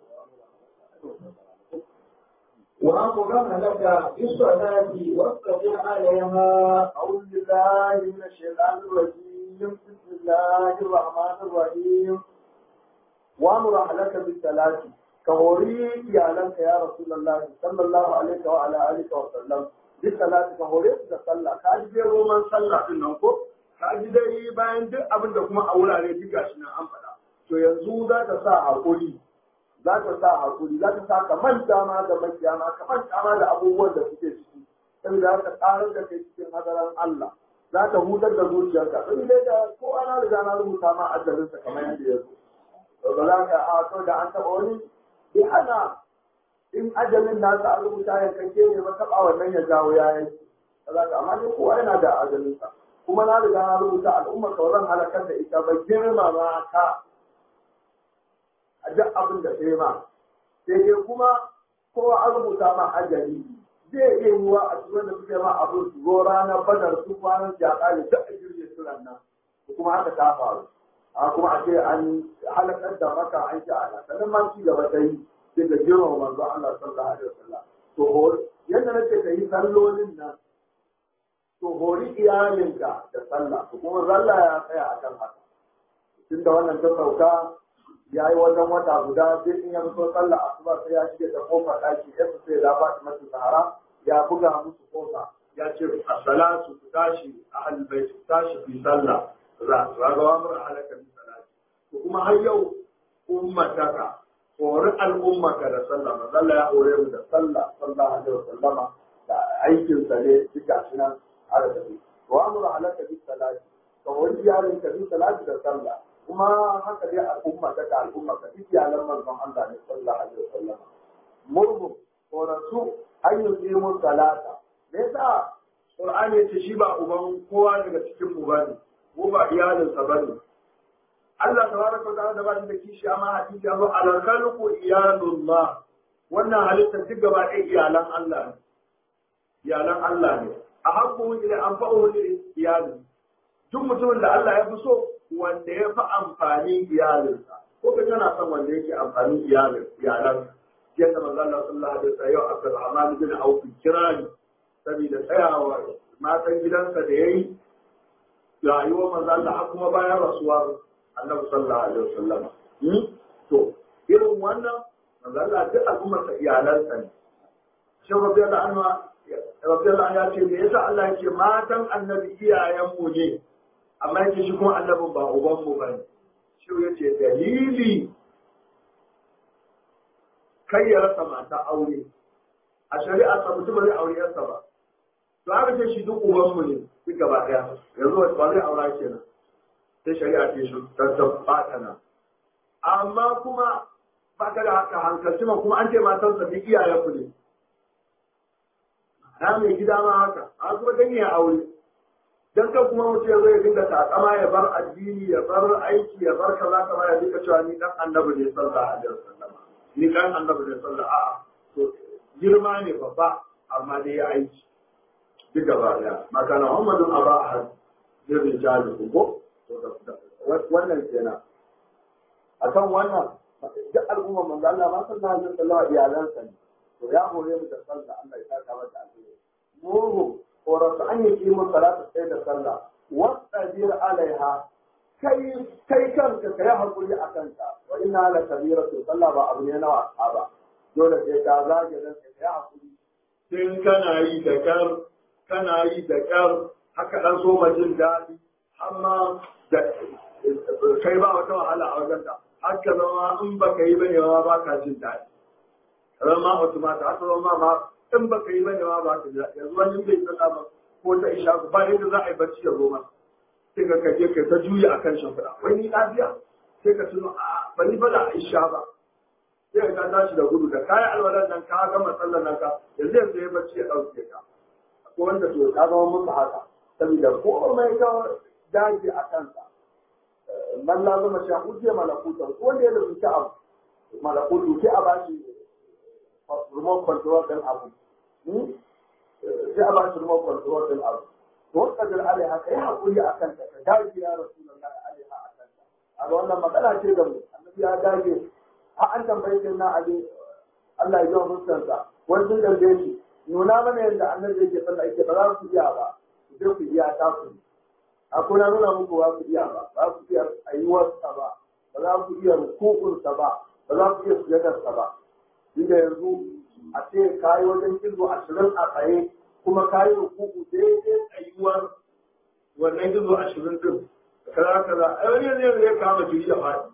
وأمرنا لك بالصلاة واصطبر عليها أعوذ بالله من الشيطان الرجيم بسم الله الرحمن الرحيم وأمر أهلك بالصلاة كهوري iyalanka ya Rasulullah sallallahu alaihi wa ala alihi wa sallam bi salati ka hore su da sallah ka ji dai roman sallah din nan ko ka ji dai bayan duk abin da kuma a wurare duk gashi nan an faɗa to yanzu za ta sa hakuri za ta sa hakuri za ta sa ka manta ma da makiyama ka manta ma da abubuwan da suke ciki saboda za ta ƙarar da kai cikin hadaran Allah za ta hutar da zuciyarka saboda da ko ana riga na rubuta ma ajalinsa kamar yadda ya zo ba za ka a to da an taɓa wani bi hana in ajalin nasa an rubuta ya kanke ne ba taɓa wannan ya jawo ya yanki za ka amma dai kowa yana da ajalinsa kuma na riga na rubuta al'ummar ka zan halakar da ita ba girma ma ka a duk abin da sai ma sai dai kuma kowa an rubuta ma ajali zai iya yiwa a cikin da suke ma abin su zo ranar badar su kwanan jaƙa da duk a jirgin suran nan kuma haka ta faru a kuma a ce an halakar da maka an ci ana sannan ma ci gaba ta yi sai da girma manzo Allah sallallahu alaihi wasallam to yadda nake ka yi sallolin nan to hori iyalinka da sallah to kuma zalla ya tsaya akan haka tunda wannan ta sauka ya yi wajen wata guda sai in ya fito sallah asuba sai ya shige ta kofar ɗaki ya sai ya ba mata sahara ya buga musu kofa ya ce as-salatu ku tashi ahlul bait ku tashi fi sallah za su ga wa mura halaka bi salati to kuma har yau ummataka hori al'ummaka da sallah manzalla ya hore mu da sallah sallallahu alaihi wasallama da aikin sa ne duka shi nan har da shi wa mura halaka bi salati ka hori yaron ka bi salati da sallah kuma haka dai al'ummaka da al'ummaka duk iyalan manzon Allah ne sallallahu alaihi wasallama murmu horasu an yi mu salata me yasa Qur'ani ya ce shi ba uban kowa daga cikin mu bane ko ba iyalinsa ba ne. Allah tabaraka wa ta'ala da ba shi da kishi amma hadisi ya zo alal khalqu iyalullah wannan halitta duk gaba ɗaya iyalan Allah ne iyalan Allah ne a hakku ila anfa'u li iyalin duk mutumin da Allah ya fi so wanda ya fi amfani iyalinsa ko ka tana son wanda yake amfani iyalin iyalan yadda manzo Allah sallallahu alaihi wasallam yau Abdurrahman bin Auf kirani saboda tsayawa matan gidansa da yayi rayuwar manzo Allah har kuma bayan rasuwar Annabi sallallahu alaihi wasallam to irin wannan manzo Allah duk al'ummar sa iyalansa ne shi rabbi Allah anwa rabbi Allah ya ce me yasa Allah yake matan Annabi iyayen mu ne amma yake shi kuma Annabin ba uban mu bane shi yace dalili kai ya rasa mata aure a shari'a sa mutum bai aure yarsa ba to aka ce shi duk uban mu ne duk gaba daya yanzu wata ba zai aura kenan sai shari'a ce shi tabbata na amma kuma ba ka da haka hankalci ma kuma an ce matan sa duk iyayen ku ne na mai gida ma haka a kuma dan ya aure dan kan kuma mutum ya zo ya dinga takama ya bar addini ya bar aiki ya bar kaza kaza ya dinga cewa ni dan annabi ne sallallahu alaihi wasallam ni dan annabi ne sallallahu a'a to girma ne babba amma dai ya aiki duk gaba daya makana Muhammadun aba ahad zirin jali ko wannan kenan akan wannan duk al'umma manzo Allah ma sallallahu alaihi wasallam iyalansa ne to ya hore mu da sallah Allah ya saka mata alheri mu horarsa an yi kimin salatu sai da sallah wasajir alaiha kai kai kanka ka yi hakuri a kanka wa inna la kabiratu sallah ba abu ne na wasa ba dole sai ka zage nan ka yi hakuri sai kana yi da kar kana yi da kar haka dan so jin daɗi amma da kai ba wata wahala a wajen ka haka zama in baka yi bane ma ba ka jin daɗi zama automata haka zama ma in baka yi bane ma ba ka jin daɗi yanzu wani bai sallah ba ko ta isha ba yadda za a yi bacci ya zo masa sai ka kaje kai ta juya akan shimfiɗa wai ni lafiya sai ka tuno a bani ba da isha ba sai ka tashi da gudu da kayan alwalan nan ka gama sallar nan ka yanzu yanzu ya bacci ya ɗauke ka ko wanda to ta zama musu haka saboda komai ka daji a kansa man la zama sha hujje malakuta ko wanda ya rubuta abu malakutu sai a bashi remote control din abu sai a bashi remote control din abu to wanda da alaiha kai hakuri akan ta ka daji ya rasulullahi alaiha akan ta a wannan magana ce da mu annabi ya dage a an tambaye shi na ali Allah ya ji mustansa wani sun tambaye shi nuna mana yadda annabi yake sallah yake ba za ku iya ba ku je ku iya ta ku akwai na nuna muku ba ku iya ba ba ku iya ayyuwarsa ba ba za ku iya rukukunsa ba ba za ku iya sujadarsa ba inda yanzu a ce kayi wajen kizo ashirin a tsaye kuma kayi rukuku daidai tsayuwar wannan kizo ashirin din kaza kaza a wani yanzu ya kama jiri da faɗi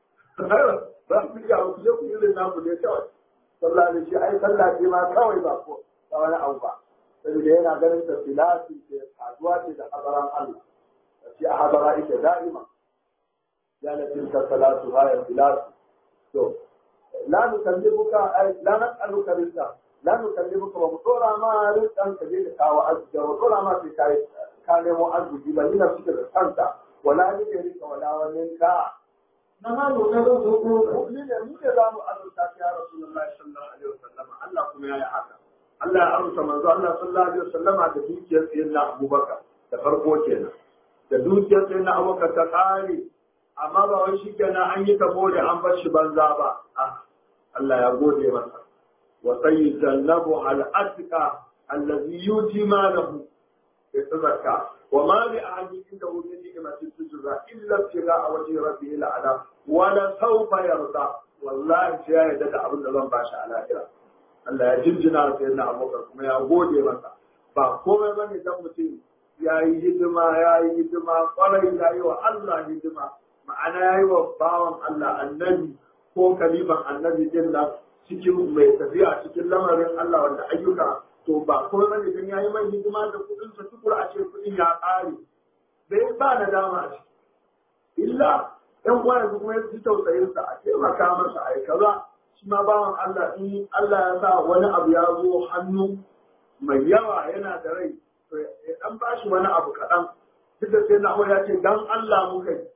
za ku iya ku je ku irin naku ne kawai sallah da shi ai sallah ce ma kawai ba ko ba wani abu ba saboda yana ganin ta filasi ce kaduwa ce da habaran Allah shi a habara ita da'ima ya na tilka salatu haya filasu to la nukallibuka ay la nas'aluka rizqa la nukallibuka wa mutora ma rizqan ka je ka kawo arziki wa mutora ma sai kai ka nemo arziki ba ni na suke da kanta wala ni ke rika wala wani ka na hannu na zuzuku ni ne mu ne za mu azurta ya rasulullahi sallallahu alaihi wasallam Allah kuma ya yi haka Allah ya amsa manzo Allah sallallahu alaihi wasallama da dukiyar sayyidina Abubakar da farko kenan da dukiyar sayyidina Abubakar ta kare amma ba wai shikenan an yi tabo da an bar shi banza ba ah Allah ya gode masa wa sayyidannabu al-atqa allazi yuti malahu yatazakka wa ma li ahadin indahu min ni'matin tujza illa ibtigha'a wajhi rabbih al-a'la wa la sawfa yarda wallahi sai ya yarda da abin da zan bashi a lahira Allah ya jinjina sai na abokan kuma ya gode masa ba komai ba ne dan mutum ya yi hidima ya yi hidima kwarai ya yi wa Allah hidima ma'ana ya yi wa bawan Allah annabi ko kaliban annabi din nan cikin mai tafiya cikin lamarin Allah wanda ayyuka to ba komai ba ne dan ya yi mai hidima da kuɗin sa tukur a ce kuɗin ya ƙare bai ba na dama a ciki illa ɗan uwa yanzu kuma ya ji tausayinsa a taimaka masa a yi kaza shi ma bawan Allah in Allah ya sa wani abu ya zo hannu mai yawa yana da rai to ya dan ba shi wani abu kaɗan duk da sai na ya ce dan Allah muka yi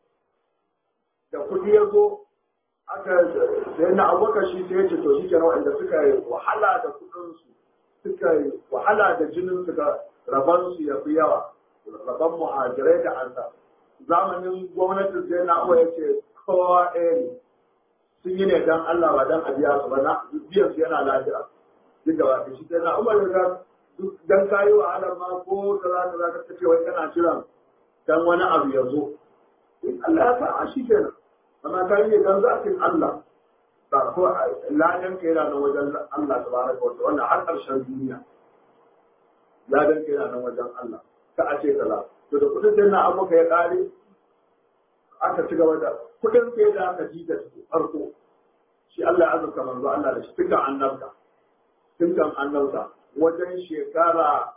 da kuɗi ya zo aka sai na abokan shi sai ya ce to shi kenan wanda suka yi wahala da kuɗinsu suka yi wahala da jinin su ga raban su ya fi yawa raban muhajirai da ansa zamanin gwamnatin sai na ya ce kowa ɗaya ne sun yi ne dan Allah ba dan abiya su ba na biyan su yana lafiya duk da wata shi sai na umar da dan kayi wahala ma ko da za ka za ka ce wai kana jiran dan wani abu ya zo in Allah ya sa a shi kenan amma ka yi ne dan zakin Allah ba ko ladan ka yana nan wajen Allah tabaraka wa ta'ala har ƙarshen duniya ladan ka yana nan wajen Allah ka a ce kaza to da kudin sai na abuka ya kare aka ci gaba da kudin sai da aka ji da farko shi Allah ya azurta manzo Allah da shi tun annabta tun annabta wajen shekara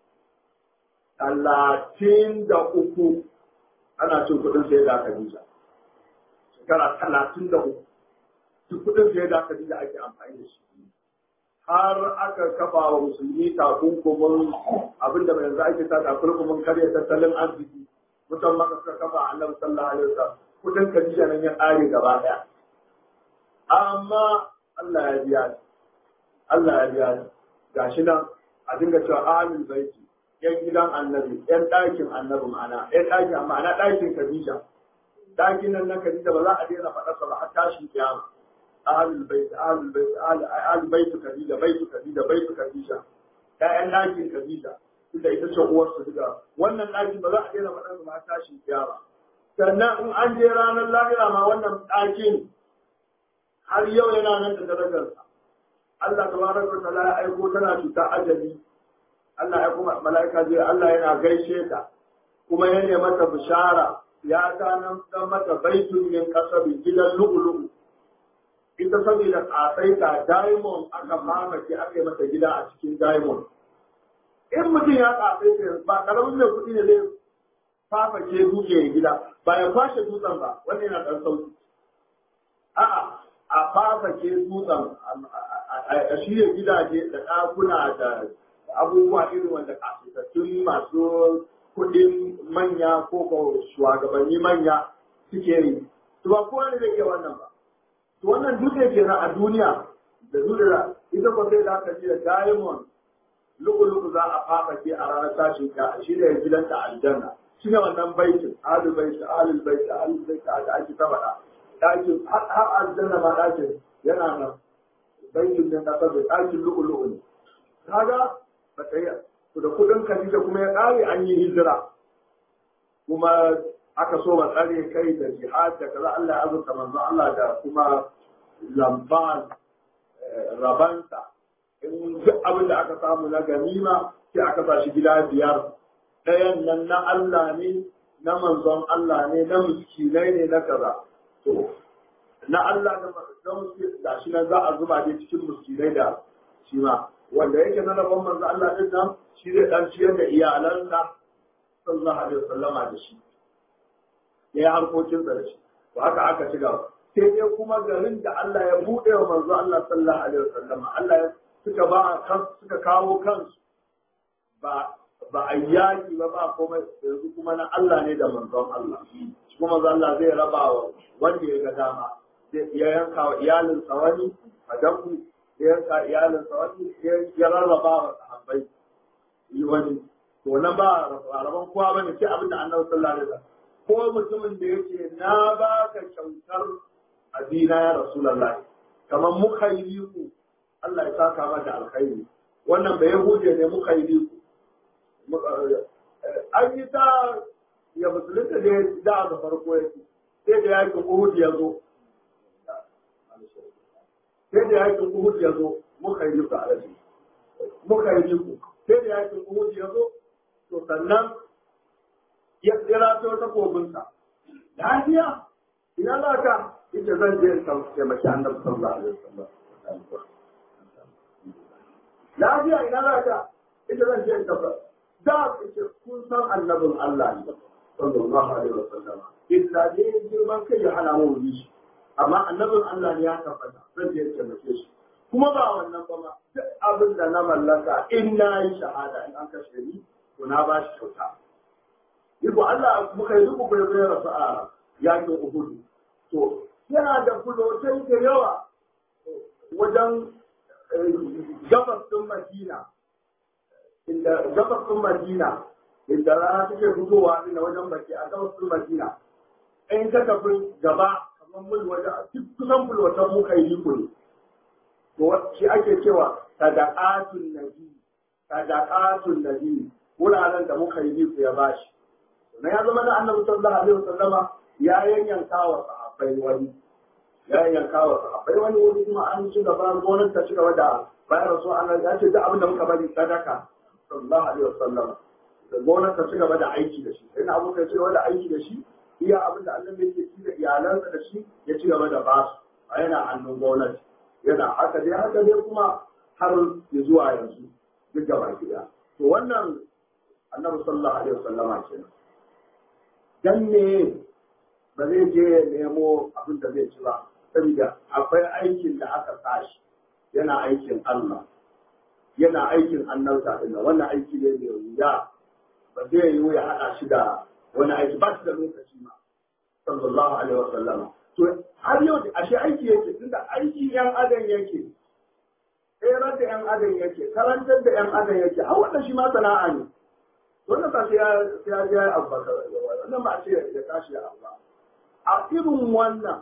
talatin da uku ana cin kudin sai da aka ji shekara talatin da uku duk kudin sai da aka ji da ake amfani da shi har aka kafa wa musulmi takunkumin abinda mai yanzu ake sa takunkumin karya tattalin arziki mutan maka suka kafa annabi sallallahu alaihi wasallam kudin kadija nan ya kare gaba daya amma Allah ya biya ni Allah ya biya ni gashi nan a dinga cewa ahlul baiti yan gidan annabi yan ɗakin annabi ma'ana yan ɗakin ma'ana ɗakin kadija ɗakin nan na kadija ba za a daina faɗa ba har tashin kiyama ahlul bait ahlul bait ahlul bait kadija bait kadija bait kadija ƴaƴan ɗakin kadija tunda ita ce uwar su duka wannan ɗaki ba za a daina faɗar ma tashin kiyama sannan in an je ranar lahira ma wannan ɗakin har yau yana nan da darajarsa Allah tabaraka wa ta'ala ya aiko tana cuta ajali Allah ya kuma mala'ika zai Allah yana gaishe ta kuma ya ne mata bishara ya ganan dan mata baitun min kasabi gidan lu'ulu'u ita saboda kasaita diamond aka mamaki aka yi mata gida a cikin diamond in mutum ya kasaita ba karamin mai kuɗi ne zai fafake dutse ya gida ba ya kwashe dutsen ba wannan yana ɗan sauki a'a a fafake dutsen a shirya gidaje da ɗakuna da abubuwa irin wanda kasaitattun masu kuɗin manya ko ko shugabanni manya suke yi to ba kowa ne zai iya wannan ba to wannan dutse kenan a duniya da duniya ita ko sai da aka ce diamond lu'ulu'u za a fafake a ranar tashin ka shi ne gidanta aljanna shi ne wannan baitin ahlul bait ahlul bait ahlul bait da ake ta faɗa ɗakin har aljanna ma ɗakin yana nan baitin ne na sabai ɗakin lu'ulu'u ne kaga ba ta yi to da kuɗin Khadija kuma ya ƙare an yi hijira kuma aka so ba tsare kai da jihad da kaza Allah ya azurta manzo Allah da kuma lamban rabanta in duk abin da aka samu na ganima sai aka sa shi gida biyar ɗayan nan na Allah ne na manzon Allah ne na miskinai ne na kaza to na Allah da manzon da shi nan za a zuba ne cikin miskinai da shi ma wanda yake na rabon manzo Allah din nan shi zai dan ciyar da iyalansa sallallahu alaihi wasallama da shi ya yi harkokin da shi to haka aka ci gaba sai dai kuma garin da Allah ya buɗe wa manzo Allah sallallahu alaihi wasallama Allah ya suka ba kan suka kawo kansu ba ba a yaki ba ba komai yanzu kuma na Allah ne da manzon Allah shi kuma manzo Allah zai raba wa wanda ya ga dama ya yanka wa iyalinsa wani a danku ya yanka iyalinsa wani ya rarraba wa sahabbai yi wani to nan ba rabon kowa bane sai abin da annabi sallallahu alaihi wasallam ko mutumin da yake na ba ka kyautar abina ya rasulullahi kamar mukhayyiku Allah ya saka mata alkhairi wannan bai yahuje ne mukhayyiku an yi ta ya musulunta da da ga farko yake sai da yakin Uhud ya zo sai da yakin Uhud ya zo mukhayyiku alaji mukhayyiku sai da yakin Uhud ya zo to sannan ya tsira ta wata kogunsa. Lafiya, ina za ka ita zan je in taimaki annabi sallallahu alaihi wasallam. Lafiya ina za ka ita zan je in taimaki. Da ita kun san annabin Allah ne sallallahu alaihi wasallam. Illa ne girman kai ya hana mu shi. Amma annabin Allah ne ya tabbata zan je in taimake shi. Kuma ba wannan ba ma duk abin da na mallaka in na yi shahada in an kashe ni to na ba shi kyauta. Iko Allah muka yi duk bai bai rasu a yakin Uhud. To yana da fulotai da yawa wajen gabas ɗin Madina. Inda gabas ɗin Madina inda rana take fitowa inda wajen baki a gabas ɗin Madina. In ka tafi gaba kamar mul wajen kusan fulotan muka yi ne. To shi ake cewa sadaqatun nabi sadaqatun nabi wuraren da muka yi ku ya bashi. na ya zama na annabi sallallahu alaihi wasallama ya yanyanka wa sahabbai wani ya yanyanka wa sahabbai wani wani kuma an ci gaba gonar ta ci gaba da bayan rasu Allah ya ce duk abin da muka bari sadaka sallallahu alaihi wasallama da gonar ta ci gaba da aiki da shi sai na abu kai ci gaba da aiki da shi iya abin da Allah yake ci da iyalansa da shi ya ci gaba da basu a yana hannun gwamnati yana haka dai haka dai kuma har ya zuwa yanzu duk gaba ɗaya to wannan annabi sallallahu alaihi wasallama kenan dan ne ba zai je ya nemo abin da zai ci ba saboda akwai aikin da aka sashi yana aikin Allah yana aikin annabta din wannan aiki ne mai wuya ba zai yi ya hada shi da wani aiki ba shi da lokaci ma sallallahu alaihi wasallam to har yau da ashe aiki yake tunda aiki yan adam yake tsere da yan adam yake karantar da yan adam yake har wannan shi ma sana'a ne wannan ba sai ya ya abu ba wannan ba ce ya tashi ya abu a irin wannan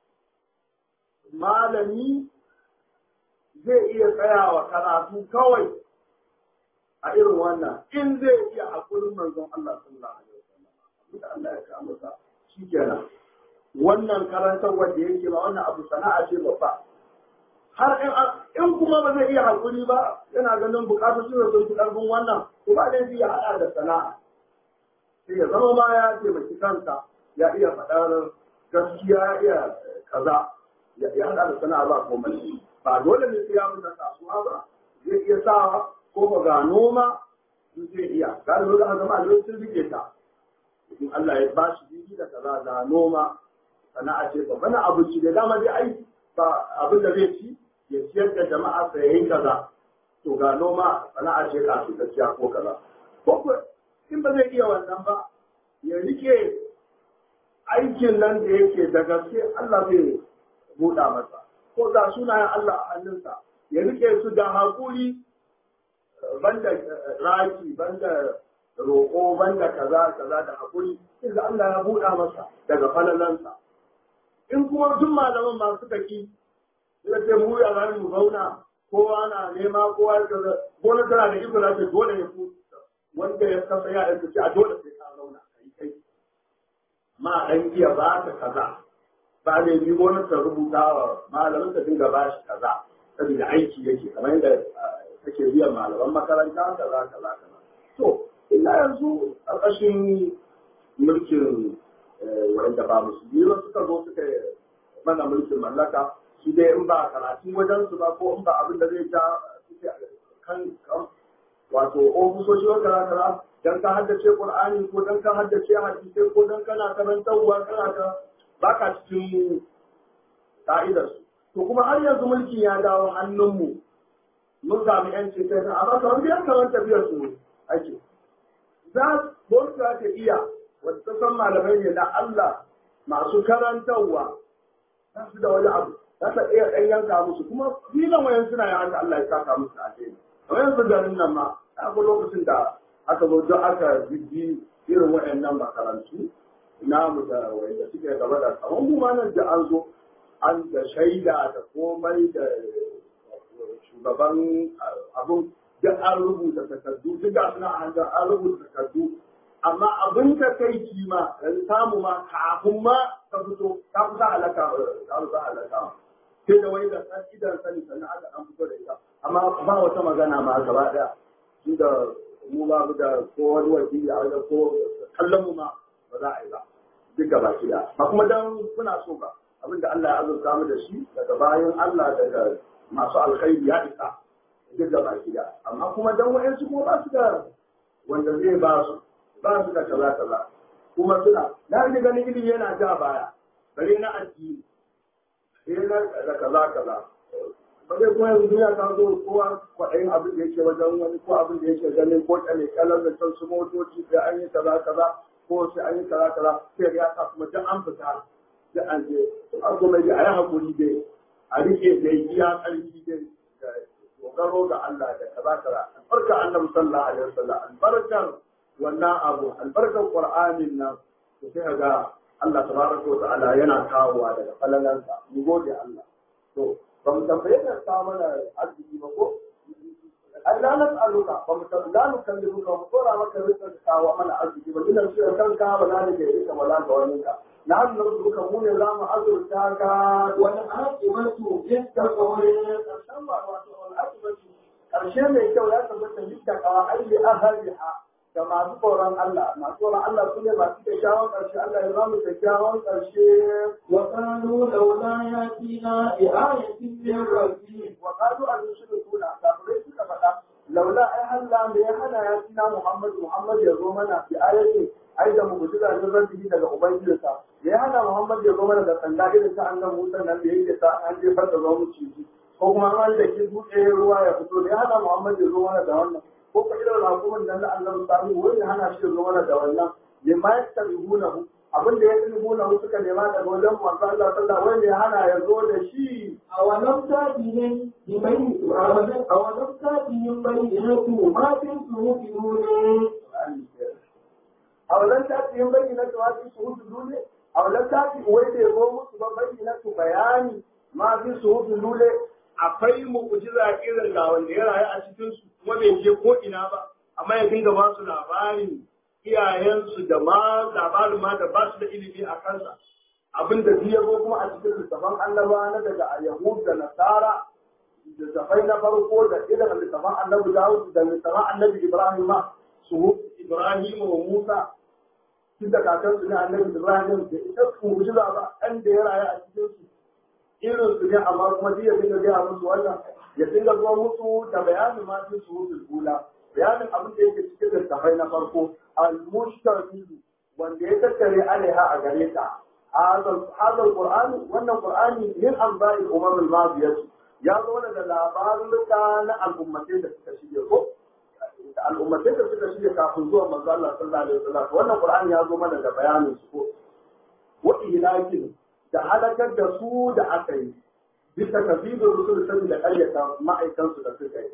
malami zai iya tsayawa karatu kawai a irin wannan in zai iya hakurin manzon Allah sallallahu alaihi wasallam abinda Allah ya kama sa shikenan wannan karantar wanda yake ba wannan abu sana'a ce babba har in kuma ba zai iya hakuri ba yana ganin bukatu su sun fi karfin wannan ko ba zai iya hada da sana'a sai ya zama ma ya taimaki kansa ya iya faɗar gaskiya ya iya kaza ya haɗa da sana'a ba komai ba dole ne sai ya fita kasuwa ba zai iya sa ko ba ga noma zai iya ga da zama zama a sun rike ta in Allah ya ba shi bibi da kaza ga noma sana'a ce ba bana abinci da dama dai ai ba abin da zai ci ya ciyar da jama'a sai yayin kaza to ga noma sana'a ce ka su gaskiya ko kaza ko in ba zai iya wannan ba ya rike aikin nan da yake da gaske Allah zai buɗa masa ko da sunayen Allah a hannunsa ya rike su da haƙuri banda raki banda roƙo banda kaza kaza da haƙuri sai da Allah ya buɗa masa daga falalansa in kuma duk malaman ma suka ki suka ce mu ya za mu zauna kowa na nema kowa ya kaza gona tana da iko za ta dole ya ku wanda ya kasa ya aika ce a dole sai ka zauna kai kai ma dan iya ba ka kaza ba ne bi gona ta rubuta wa malamin ta dinga ba shi kaza saboda aiki yake kamar yadda kake biyan malaman makaranta kaza kaza kaza to ina yanzu a ƙashin mulkin wanda ba musulmi ba suka zo suka mana mulkin mallaka su dai in ba karatun wajen su ba ko in ba abin da zai ja suke kan wato ofisoshi wa kara kara dan ka haddace qur'ani ko dan ka haddace hadisi ko dan kana karantarwa kana ka baka cikin ka'idar su to kuma har yanzu mulki ya dawo hannunmu mun sami yanci kai amma kamar biyan kamar tafiyar su ake za gwamnati za ta iya wata ta san malamai ne na Allah masu karantarwa za su da wani abu za ta iya ɗan yanka musu kuma filan wayan suna yin haka Allah ya saka musu a kai kamar yanzu garin nan ma a ga lokacin da aka zo don aka bibbi irin wayannan makarantu namu da wanda suke gaba da kamar mu ma nan da an zo an da shaida da komai da shugaban abun duk an rubuta takardu duk da suna an an rubuta takardu amma abin da kai kima yanzu samu ma kafin ma ka fito ka kusa halaka ka kusa halaka sai da wani da san idan sani sannan aka an fito da ita amma ba wata magana ma gaba daya shi da mu ba mu da ko wani wakili a wajen ko kallon mu ma ba za a yi ba duk gaba ki da ba kuma dan kuna so ba abinda Allah ya azurta mu da shi daga bayan Allah daga masu alkhairi ya isa duk gaba ki da amma kuma dan wayansu kuma ba su da wanda zai ba su ba su da kaza kaza kuma suna na ji ganin ilimi yana ja baya bare na addini sai na da kaza kaza ba zai kuma yanzu duniya ta zo kowa kwaɗayin abin da yake wajen wani ko abin da yake ganin ko kyale kalar da can su motoci sai an yi kaza kaza ko sai an yi kaza kaza sai ya sa kuma duk an fita duk an je an kuma dai a yi haƙuri dai a rike dai iya ƙarfi dai dogaro ga Allah da kaza kaza albarka annabi sallallahu alaihi wasallam albarkar wannan abu albarkar qur'anin nan to sai ga Allah tabaraka wa ta'ala yana kawowa daga falalansa mu gode Allah to ba mu tambaye ka ta mana arziki ba ko Allah na tsaluka ba mu tambaye mu kan duka mu tsora maka rizqin kawo mana arziki ba dinan shi kanka ba za ni ga ita wala ga wani ka na hannu duka mu ne za mu azurta ka wani akibatu yadda kawai karshen ba wato al'akibatu karshe mai kyau ya tabbata yadda kawa aili ahliha da masu tsoron Allah masu tsoron Allah su ne masu kyakkyawan ƙarshe Allah ya zamu kyakkyawan ƙarshe wa qalu laula yatina bi ayatin min rabbi wa qalu an yushrikuna kafirai suka faɗa laula ai Allah me ya hana ya tina Muhammad Muhammad ya zo mana bi ayatin ai da mu'jiza ne rabbi daga ubangijinsa me ya hana Muhammad ya zo mana da sanda irin ta annabi Musa nan da yake ta an jefar da zo mu ciji ko kuma an da ki buɗe ruwa ya fito me ya hana Muhammad ya zo mana da wannan ko ka irin rakumin nan na Allah sami wani hana shi zo mana da wannan ya ma ya tarihuna hu abin da ya tarihuna hu suka nema daga wajen manzo Allah sallallahu alaihi ya hana ya zo da shi awalam tatihim bi bayni awalam awalam tatihim bayyinatu ma fi suhufihim awalan ta yin bayyana ta wasu su hudu dole awalan ta ci wai da ya zo musu ba bayyana su bayani ma fi su hudu dole akwai mu'jiza irin ga wanda ya rayu a cikin su kuma bai je ko ina ba amma ya dinga ba su labarin iyayensu da ma labarin ma da ba su da ilimi a kansa abin da ya zo kuma a cikin littafan annaba na daga yahud da nasara littafai na farko da irin littafan annabi dawud da littafan annabi ibrahim ma su ibrahim wa musa tun da kakansu ne annabi Ibrahim da ita mu'jiza ba ɗan da ya rayu a cikin su irin su ne amma kuma duk ya dinga gaya musu wannan ya dinga zuwa musu da bayanin ma su su musu kula bayanin abin da yake cikin littafai na farko al-mushtabihu wanda ya tattare alaiha a gare ta هذا القرآن وأن القرآن من أنباء الأمم الماضية يا زونا da labaruka na al'ummatai da suka shige ko al'ummatai da suka shige kafin zuwa manzo Allah sallallahu alaihi wasallam wannan Qur'ani ya zo mana da bayanin su ko wa ihlakin da halakar da su da aka yi bisa kafidin rusul sabi da ƙaryata ma'aikan su da suka yi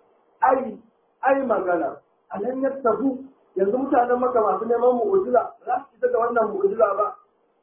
ai ai magana alan yattabu yanzu mutanen maka masu neman mu'jiza za su fita da wannan mu'jiza ba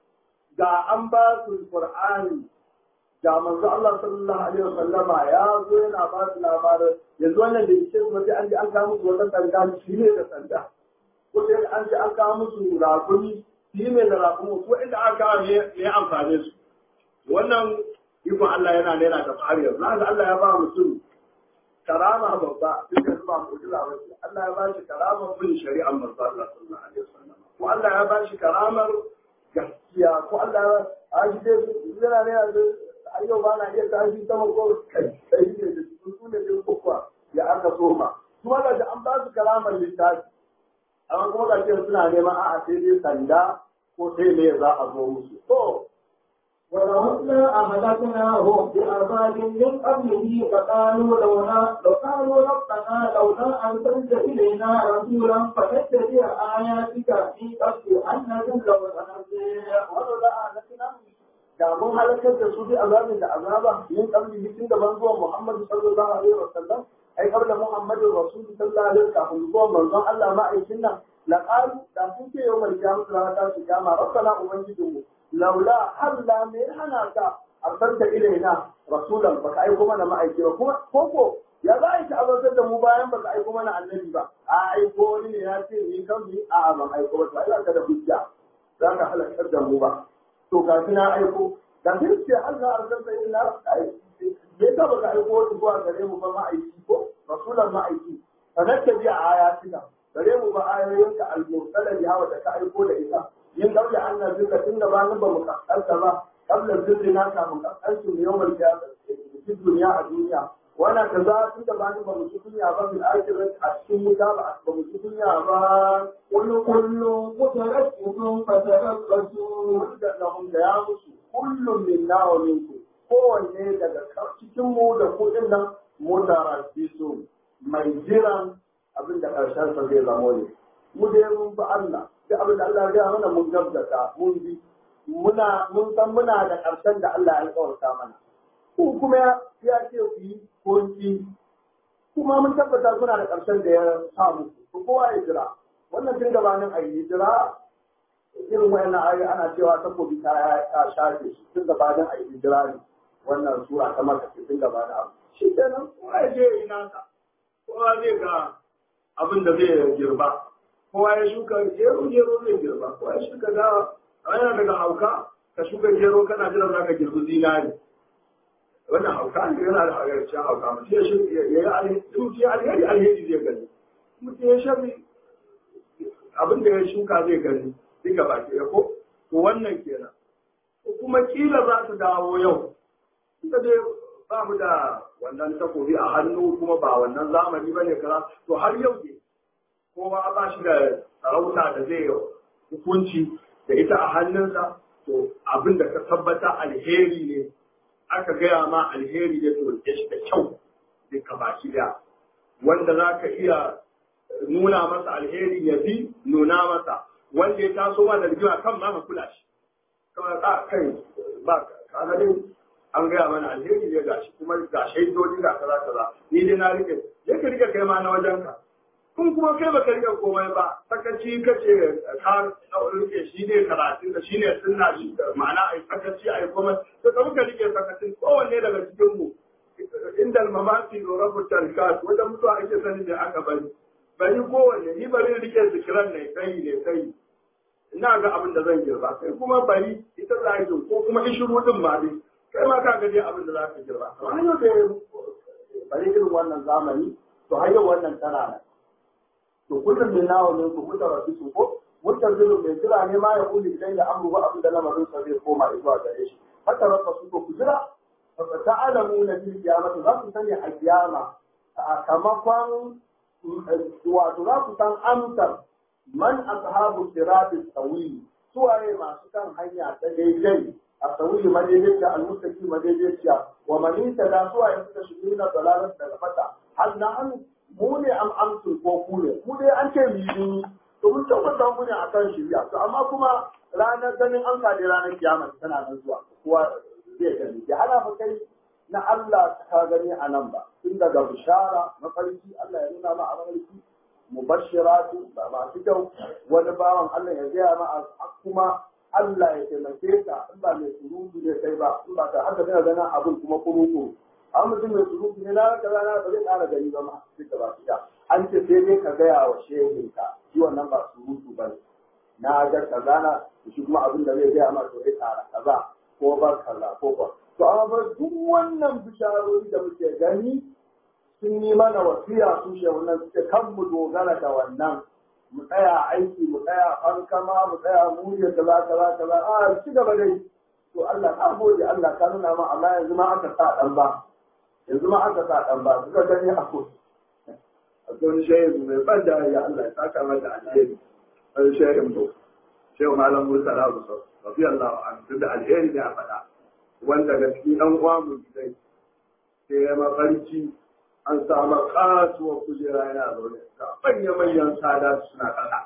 ga an ba su Qur'ani ga manzo Allah sallallahu alaihi wasallama ya zo yana ba su labarin yanzu wannan da yake su sai an ji an kawo musu wata sanda shi ne da sanda ko sai an ji an kawo musu rakumi shi ne da rakumi ko inda aka kawo ne ne amfane su wannan ikon Allah yana nena da fari yanzu Allah ya ba mutum karama babba duk da ba mu'jiza ba Allah ya ba shi karamar bin shari'ar manzo Allah sallallahu alaihi wasallam ko Allah ya ba shi karamar gaskiya ko Allah a shi dai yana ne yanzu a yau ba na iya tashi sama ko kai kai ne da su su ne da kuwa ya aka soma kuma da an ba su karamar littafi amma kuma ga ce suna neman a'a sai dai sanda ko sai me za a zo musu to ولهن أهلكناهم بعذاب من قبله فقالوا لولا لو قالوا ربنا لولا أرسلت إلينا رسولا فنتبع آياتك من قبل أن نذل ونخزي ولولا أهلكناهم da mun halakar da su bi azabin da azaba min qabli bikin da ban zuwa Muhammad sallallahu alaihi wasallam ai qabla Muhammad rasul sallallahu alaihi kafin zuwa manzon Allah ma'aikin nan la qalu da sun ce yau mai kiyama da ta shi kiyama rabbana ubangijinmu laula halla me hana ka arsalta ilaina rasulan baka aiko mana ma'aiki ba kuma koko ya za a yi ta'abatar da mu bayan baka aiko mana annabi ba a aiko wani ne ya ce ni kan bi a ban aiko ba to ai ka da hujja za ka halakar da mu ba to ga na aiko da sai ce Allah arsalta ilaina bai ka baka aiko wani zuwa gare mu ba ma'aiki ko rasulan ma'aiki sanatta bi a ayatina gare mu ba ayoyinka al-mursala biha wa da ka aiko da ita yin kabla an na zuka tun da ba ni ba mu kasanta ba kabla zirri na kamun kasancin yau mai fi duniya a duniya wannan ka za tun da ba ni ba mu ci duniya ba fil akhirat a cikin wuta ba ba mu ci duniya ba كل كل متركب فتربصوا da lahum da ya musu kullum min na wa minku kowanne daga cikin mu da kuɗin nan mutarafisu mai jiran abin da ƙarshen sa zai zamo ne mu dai mun bi Allah da abin da Allah ya gaya mana mun gaskata mun bi muna mun san muna da ƙarshen da Allah ya alƙawarta mana ko kuma ya ce ku yi ko ki kuma mun tabbata kuna da ƙarshen da ya sa muku to kowa ya jira wannan tun gabanin a yi jira irin wayannan ayoyi ana cewa takobi ta ta shafe shi tun gabanin a yi jira ne wannan sura ta maka tun gabanin abu shi kenan kowa ya je ya yi nasa kowa zai ga abin da zai girba kowa ya shuka gero gero zai girba kowa ya shuka dawa a yana daga hauka ka shuka gero kana jiran za ka girbi zinari wannan hauka ne yana da hagarcin hauka mutum ya shuka ya yi alheri ya alheri alheri zai gani mutum ya shafi abin da ya shuka zai gani duka baki ya ko to wannan kenan kuma kila za su dawo yau ita dai ba mu da wannan takobi a hannu kuma ba wannan zamani bane kaza to har yau ne kowa ba shi da sarauta da zai hukunci da ita a hannunsa to abin da ka tabbata alheri ne aka gaya ma alheri ne to ya shi da kyau duka baki da wanda za ka iya nuna masa alheri ya bi nuna masa wanda ya taso ma da rigima kan ma ka kula shi kawai ka kai ba ka ga dai an gaya mana alheri ne gashi kuma ga shaidodi ga kaza kaza ni dai na rike ya ka rike kai ma na wajen ka kun kuma kai baka rike komai ba sakaci kace ka rike shi ne karatun da shi ne sunna shi ma'ana ai sakaci ai komai to ka muka rike sakacin kowanne daga cikin mu inda mamati da rabu tarkat wanda mutuwa ake sani da aka bari bari kowanne ni bari rike zikiran ne kai ne kai ina ga abin da zan girba kai kuma bari ita za ko kuma ishiru din ma dai kai ma ka gaje abin da za ka girba amma yau da bari irin wannan zamani to har yau wannan tana nan to kullum min nawa ne ku kuta rasu su ko mutazilun mai jira ne ma ya kuli idan da amru ba abin da lamarin sa zai koma zuwa gare shi haka rabba su ko ku jira fa ta'lamu na bil qiyamati za ku sani a kiyama sakamakon wato za ku san amsar man ashabu siratis tawil suwaye masu kan hanya ta daidai a tawil madaidaiciya al-mustaqi madaidaiciya wa man da suwaye suka shigo na dalalar daga fata har na an mu ne am amsul ko ku ne mu dai an ce mu yi to mun tabbata mu ne akan shirya to amma kuma ranar ganin an kaɗe ranar kiyama tana nan zuwa kowa zai gani ya hana fa kai na Allah ka gani a nan ba tun daga bishara mafarki Allah ya nuna ma a mafarki mubashiratu ba masu kyau wani bawan Allah ya gaya ma a kuma Allah ya taimake ka in ba mai surutu ne kai ba in ba ka haka zai ganin abin kuma kuruku an mutum mai surutu ne na ka rana ba zai ƙara gani ba ma duka ba su an ce sai dai ka gaya wa shehinka shi wannan ba surutu ba ne na ga kaza na shi kuma abin da zai gaya ma to zai ƙara kaza ko ba kaza ko ba to amma duk wannan bisharori da muke gani sun yi mana wasiya su shehunan suke kan mu dogara da wannan mu tsaya aiki mu tsaya fankama mu tsaya muriya kaza kaza kaza a ci gaba dai to Allah ka gode Allah ka nuna ma Allah yanzu ma aka sa dan ba yanzu ma aka sa dan ba suka gani a ko a don shehu mai ban da ya Allah ya saka mata alheri sai shehu to shehu malam Musa Rabu radiyallahu anhu da alheri ne a faɗa wanda ga cikin ɗan uwa mu dai sai ya mafarki an samu kasuwar kujera yana zaune ga manya-manyan sada suna ƙasa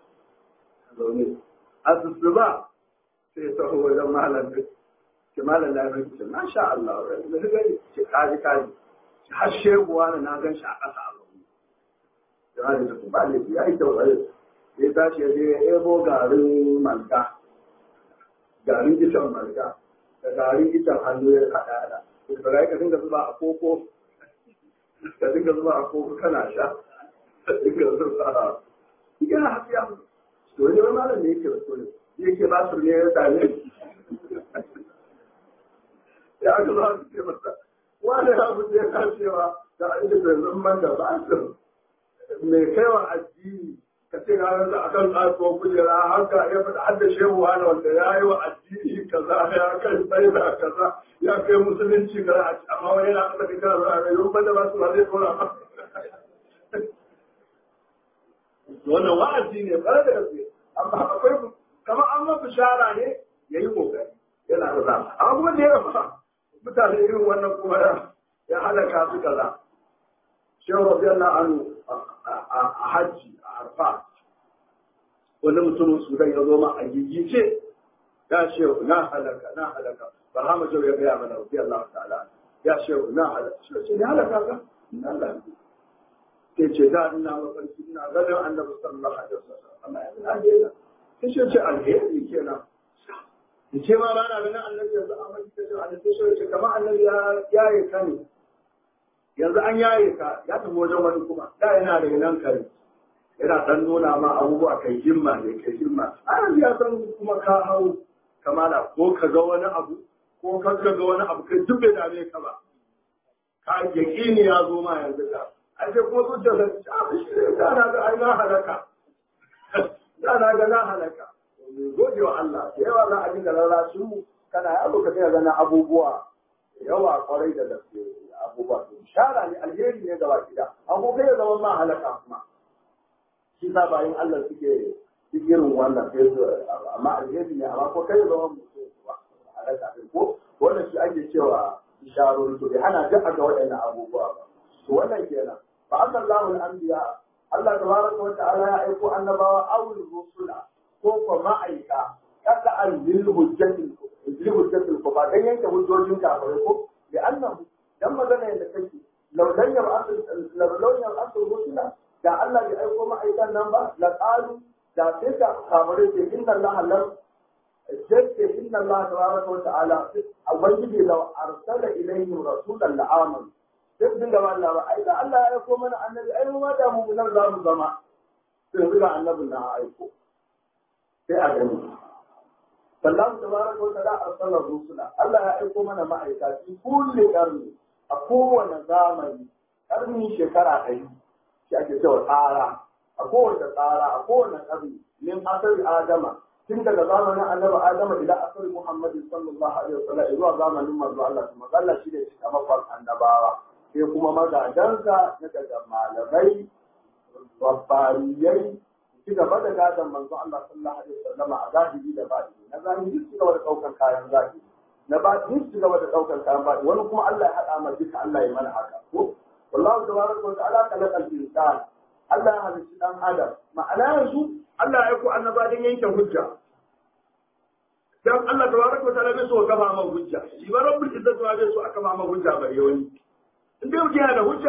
zaune a ba sai ta wajen malam da ke malam da ya ce masha Allah da ta gani ce kaji kaji har sheguwa na na gan shi a ƙasa a zaune da ma da ta ba ne ya yi kyau tsaye ya tashi ya je ya ebo garin malga garin icen malga da garin icen hannu ya haɗa da da ka dinga zuba a koko ka dinga zuba a koko kana sha ka dinga zuba a yana hafiya to wani wani malam ne yake rasu ne yake ba su ne ya same ya aka zo su ce masa wani abu da ya kashewa da an yi zanzan man da ba su mai kaiwa addini ka ce na yanzu a kan kasuwar kujera haka ya faɗa har da shehu wani wanda ya yi wa addini kaza ya kai tsaye da kaza ya kai musulunci kaza amma wani yana kasa kai kana zuwa mai yau banda ba su ba zai kora ba wannan wa'azi ne bare da gaske amma akwai kamar an mafi shara ne ya yi kokari yana da zama amma kuma da ya rafa mutane irin wannan kuma ya halaka su kaza shehu rabiyallahu anhu a hajji a arfa wani mutumin sudan ya zo ma a gigice ya shehu na halaka na halaka ba hama jau ya gaya mana rabbi Allah ta'ala ya shehu na halaka shi ce ya halaka ka na halaka sai ce da ina mafarki ina ganin annabi sallallahu alaihi wasallam amma yanzu na daina sai ce ce alheri kenan in ce ma ba na ganin annabi yanzu a mafarki ta ce annabi sai ce kamar annabi ya yaye ka ne yanzu an yaye ka ya tafi wajen wani kuma da yana da nan kare yana dan nuna ma abubuwa kai himma ne kai himma a yanzu ya san kuma ka hau kamala ko ka ga wani abu ko ka ga wani abu kai duk bai dame ka ba ka yaƙini ya zo ma yanzu ka a ce kuma zuciya da ta shi ne da na ga ai na halaka da na ga na halaka gode wa Allah da yawa za a dinga rarrashin mu kana yaro ka sai ga abubuwa yawa kwarai da gaske abubuwa to shara ne alheri ne gaba gida an ko kai zaman ma halaka kuma shi sa bayan Allah suke irin wannan sai su amma alheri ne amma ko kai zaman mutum halaka din ko wannan shi ake cewa isharori to bai hana duk ga waɗannan abubuwa ba to wannan kenan fa Allahu al-anbiya Allah tabaraka wa ta'ala ya aiko annabawa awul rusula ko ko ma'aika kada an lil hujjatil lil hujjatil ko ba dan yanke hujjojin kafirai ko da annahu dan magana yadda kake laulan yar asl laulan yar asl rusula da Allah bai aiko ma'aikan nan ba la qalu da sai ka kamare ce inna Allah lam jace inna Allah tabaraka wa ta'ala ubangiji law arsala ilayhi rasulan la amanu sai din da Allah ba ai da Allah ya aiko mana annabi ai mu ma da mu nan za mu zama sai ga annabin na aiko sai a gani sallahu tabaraka wa ta'ala arsala rusula Allah ya aiko mana ma'aika fi kulli qarni a kowane zamani karni shekara ɗari shi ake cewa tsara a kowace tsara a kowane ƙarni min asali adama tun daga zamanin annabi adama ila asali muhammadu sallallahu alaihi wasallam zuwa zamanin manzo Allah kuma Allah shi ne cikamakon annabawa sai kuma magadansa na daga malamai babbariyai ci gaba da gadon manzo Allah sallallahu alaihi wasallam a zahiri da batini na zahiri su gaba da ɗaukar kayan zahiri na batini su gaba da ɗaukar kayan batini wani kuma Allah ya haɗa mana duka Allah ya mana haka ko wallahu tabaraka wa ta'ala khalaqal insana Allah ya halicci dan adam ma'ana yanzu Allah ya aiko annaba don yanke hujja dan Allah tabaraka wa ta'ala bai so kafa ma hujja shi ba rabbul izzati wa bai so aka ma hujja bare wani in dai mutum yana da hujja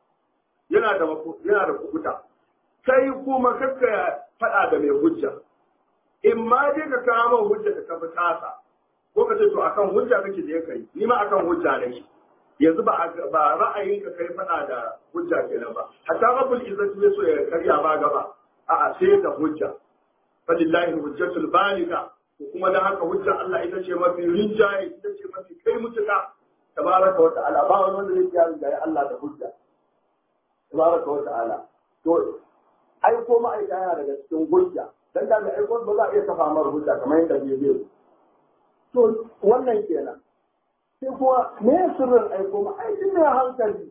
yana da yana da kubuta kai kuma kakka faɗa da mai hujja in ma dai ka kawo hujja ka kafa tasa ko ka ce to akan hujja kake je kai ni ma akan hujja nake yanzu ba ba ra'ayin ka kai faɗa da hujja kenan ba hatta rabbul izzati bai so ya karya ba gaba a'a sai da hujja falillahi hujjatul baliga ko kuma dan haka hujja Allah ita ce mafi rinjaye ita ce mafi kai mutuka tabaraka wa ta'ala ba wani wanda zai kiyaye da Allah da hujja tabaraka wa ta'ala to aiko ma'aika yana daga cikin hujja dan da mai aiko ba za a iya kafa mar hujja kamar yadda bai bai to wannan kenan sai kuma me sirrin aiko ma aikin ne hankali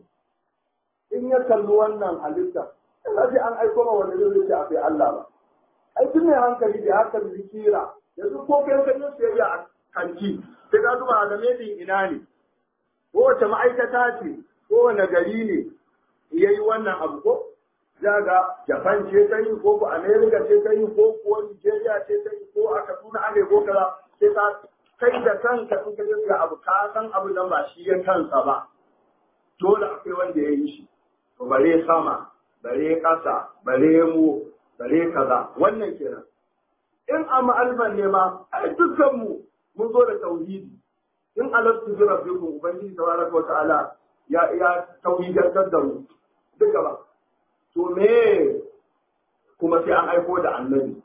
in ya kalli wannan halitta sai an aiko ma wanda zai ce a fi Allah ba aikin ne hankali da haka zikira yanzu ko kai kan yin sayayya a kanti sai ka zuba da medin ina ne ko wace ma'aikata ce ko wane gari ne yayi wannan abu ko zaga Japan ce ta yi ko ko America ce ta yi ko kuwa Nigeria ce ta yi ko a Kaduna ane ko kaza sai ka kai da kanka in ka je ga abu ka san abu nan ba shi ya kansa ba dole akwai wanda ya yi shi to bare sama bare ƙasa bare mu bare kaza wannan kenan in a ma'alman ne ma ai dukkan mu mun zo da tauhidi in alastu bi rabbikum ubangiji tabaraka wa ta'ala ya ya tauhidantar da mu duka ba to me kuma sai an aiko da annabi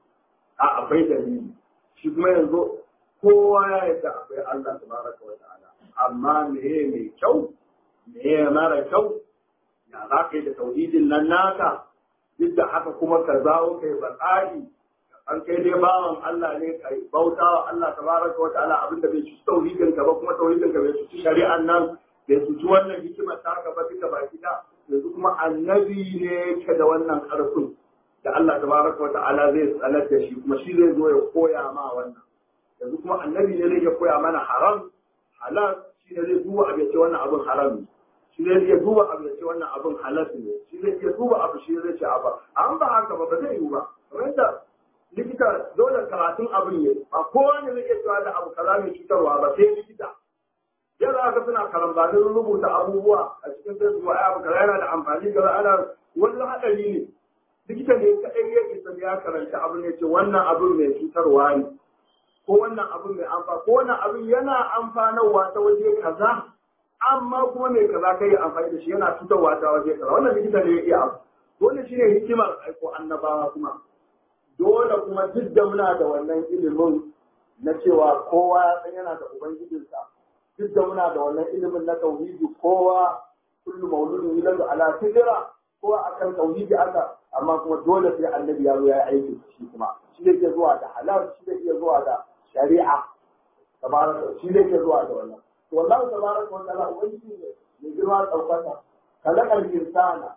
a akwai dalili shi kuma yanzu kowa ya yarda akwai Allah tabaraka wa ta'ala amma me mai kyau me mara kyau ya za ka yi da tauhidin nan naka duk da haka kuma ka zawo kai batsari an kai dai bawan Allah ne kai bauta wa Allah tabaraka wa ta'ala abinda bai ci tauhidin ka ba kuma tauhidin ka bai ci shari'an nan bai ci wannan hikimar ta ka ba duka baki da yanzu kuma annabi ne yake da wannan karfin da Allah tabaraka wa ta'ala zai tsanar da shi kuma shi zai zo ya koya ma wannan yanzu kuma annabi ne zai koya mana haram halal shi ne zai duba abin ce wannan abin haram ne shi zai iya duba abu ya ce wannan abin halas ne shi zai iya duba abu shi zai ce abu an ba haka ba ba zai yiwu ba kamar yadda likita dole karatun abin ne ba kowa ne zai iya cewa da abu kaza mai cutarwa ba sai likita yadda aka suna karambanin rubuta abubuwa a cikin facebook ai abu kaza yana da amfani ga ana wani haɗari ne likita ne kaɗai ya isa ya karanta abin ne ce wannan abin mai cutarwa ne ko wannan abin mai amfa ko wannan abin yana amfanarwa ta waje kaza amma kuma mai kaza kai amfani da shi yana cutarwa ta waje kaza wannan likita ne ya iya abu dole shine hikimar aiko annabawa kuma dole kuma duk da muna da wannan ilimin na cewa kowa ya san yana da ubangijinsa duk da muna da wannan ilimin na tauhidi kowa kullu mauludin yuladu ala fitra kowa akan tauhidi aka amma kuma dole sai annabi ya zo ya aiki shi kuma shi zai iya zuwa da halal shi zai iya zuwa da shari'a tabaraka shi zai iya zuwa da wannan to wallahi tabaraka wa ta'ala ubangiji ne mai girma daukaka kalakal insana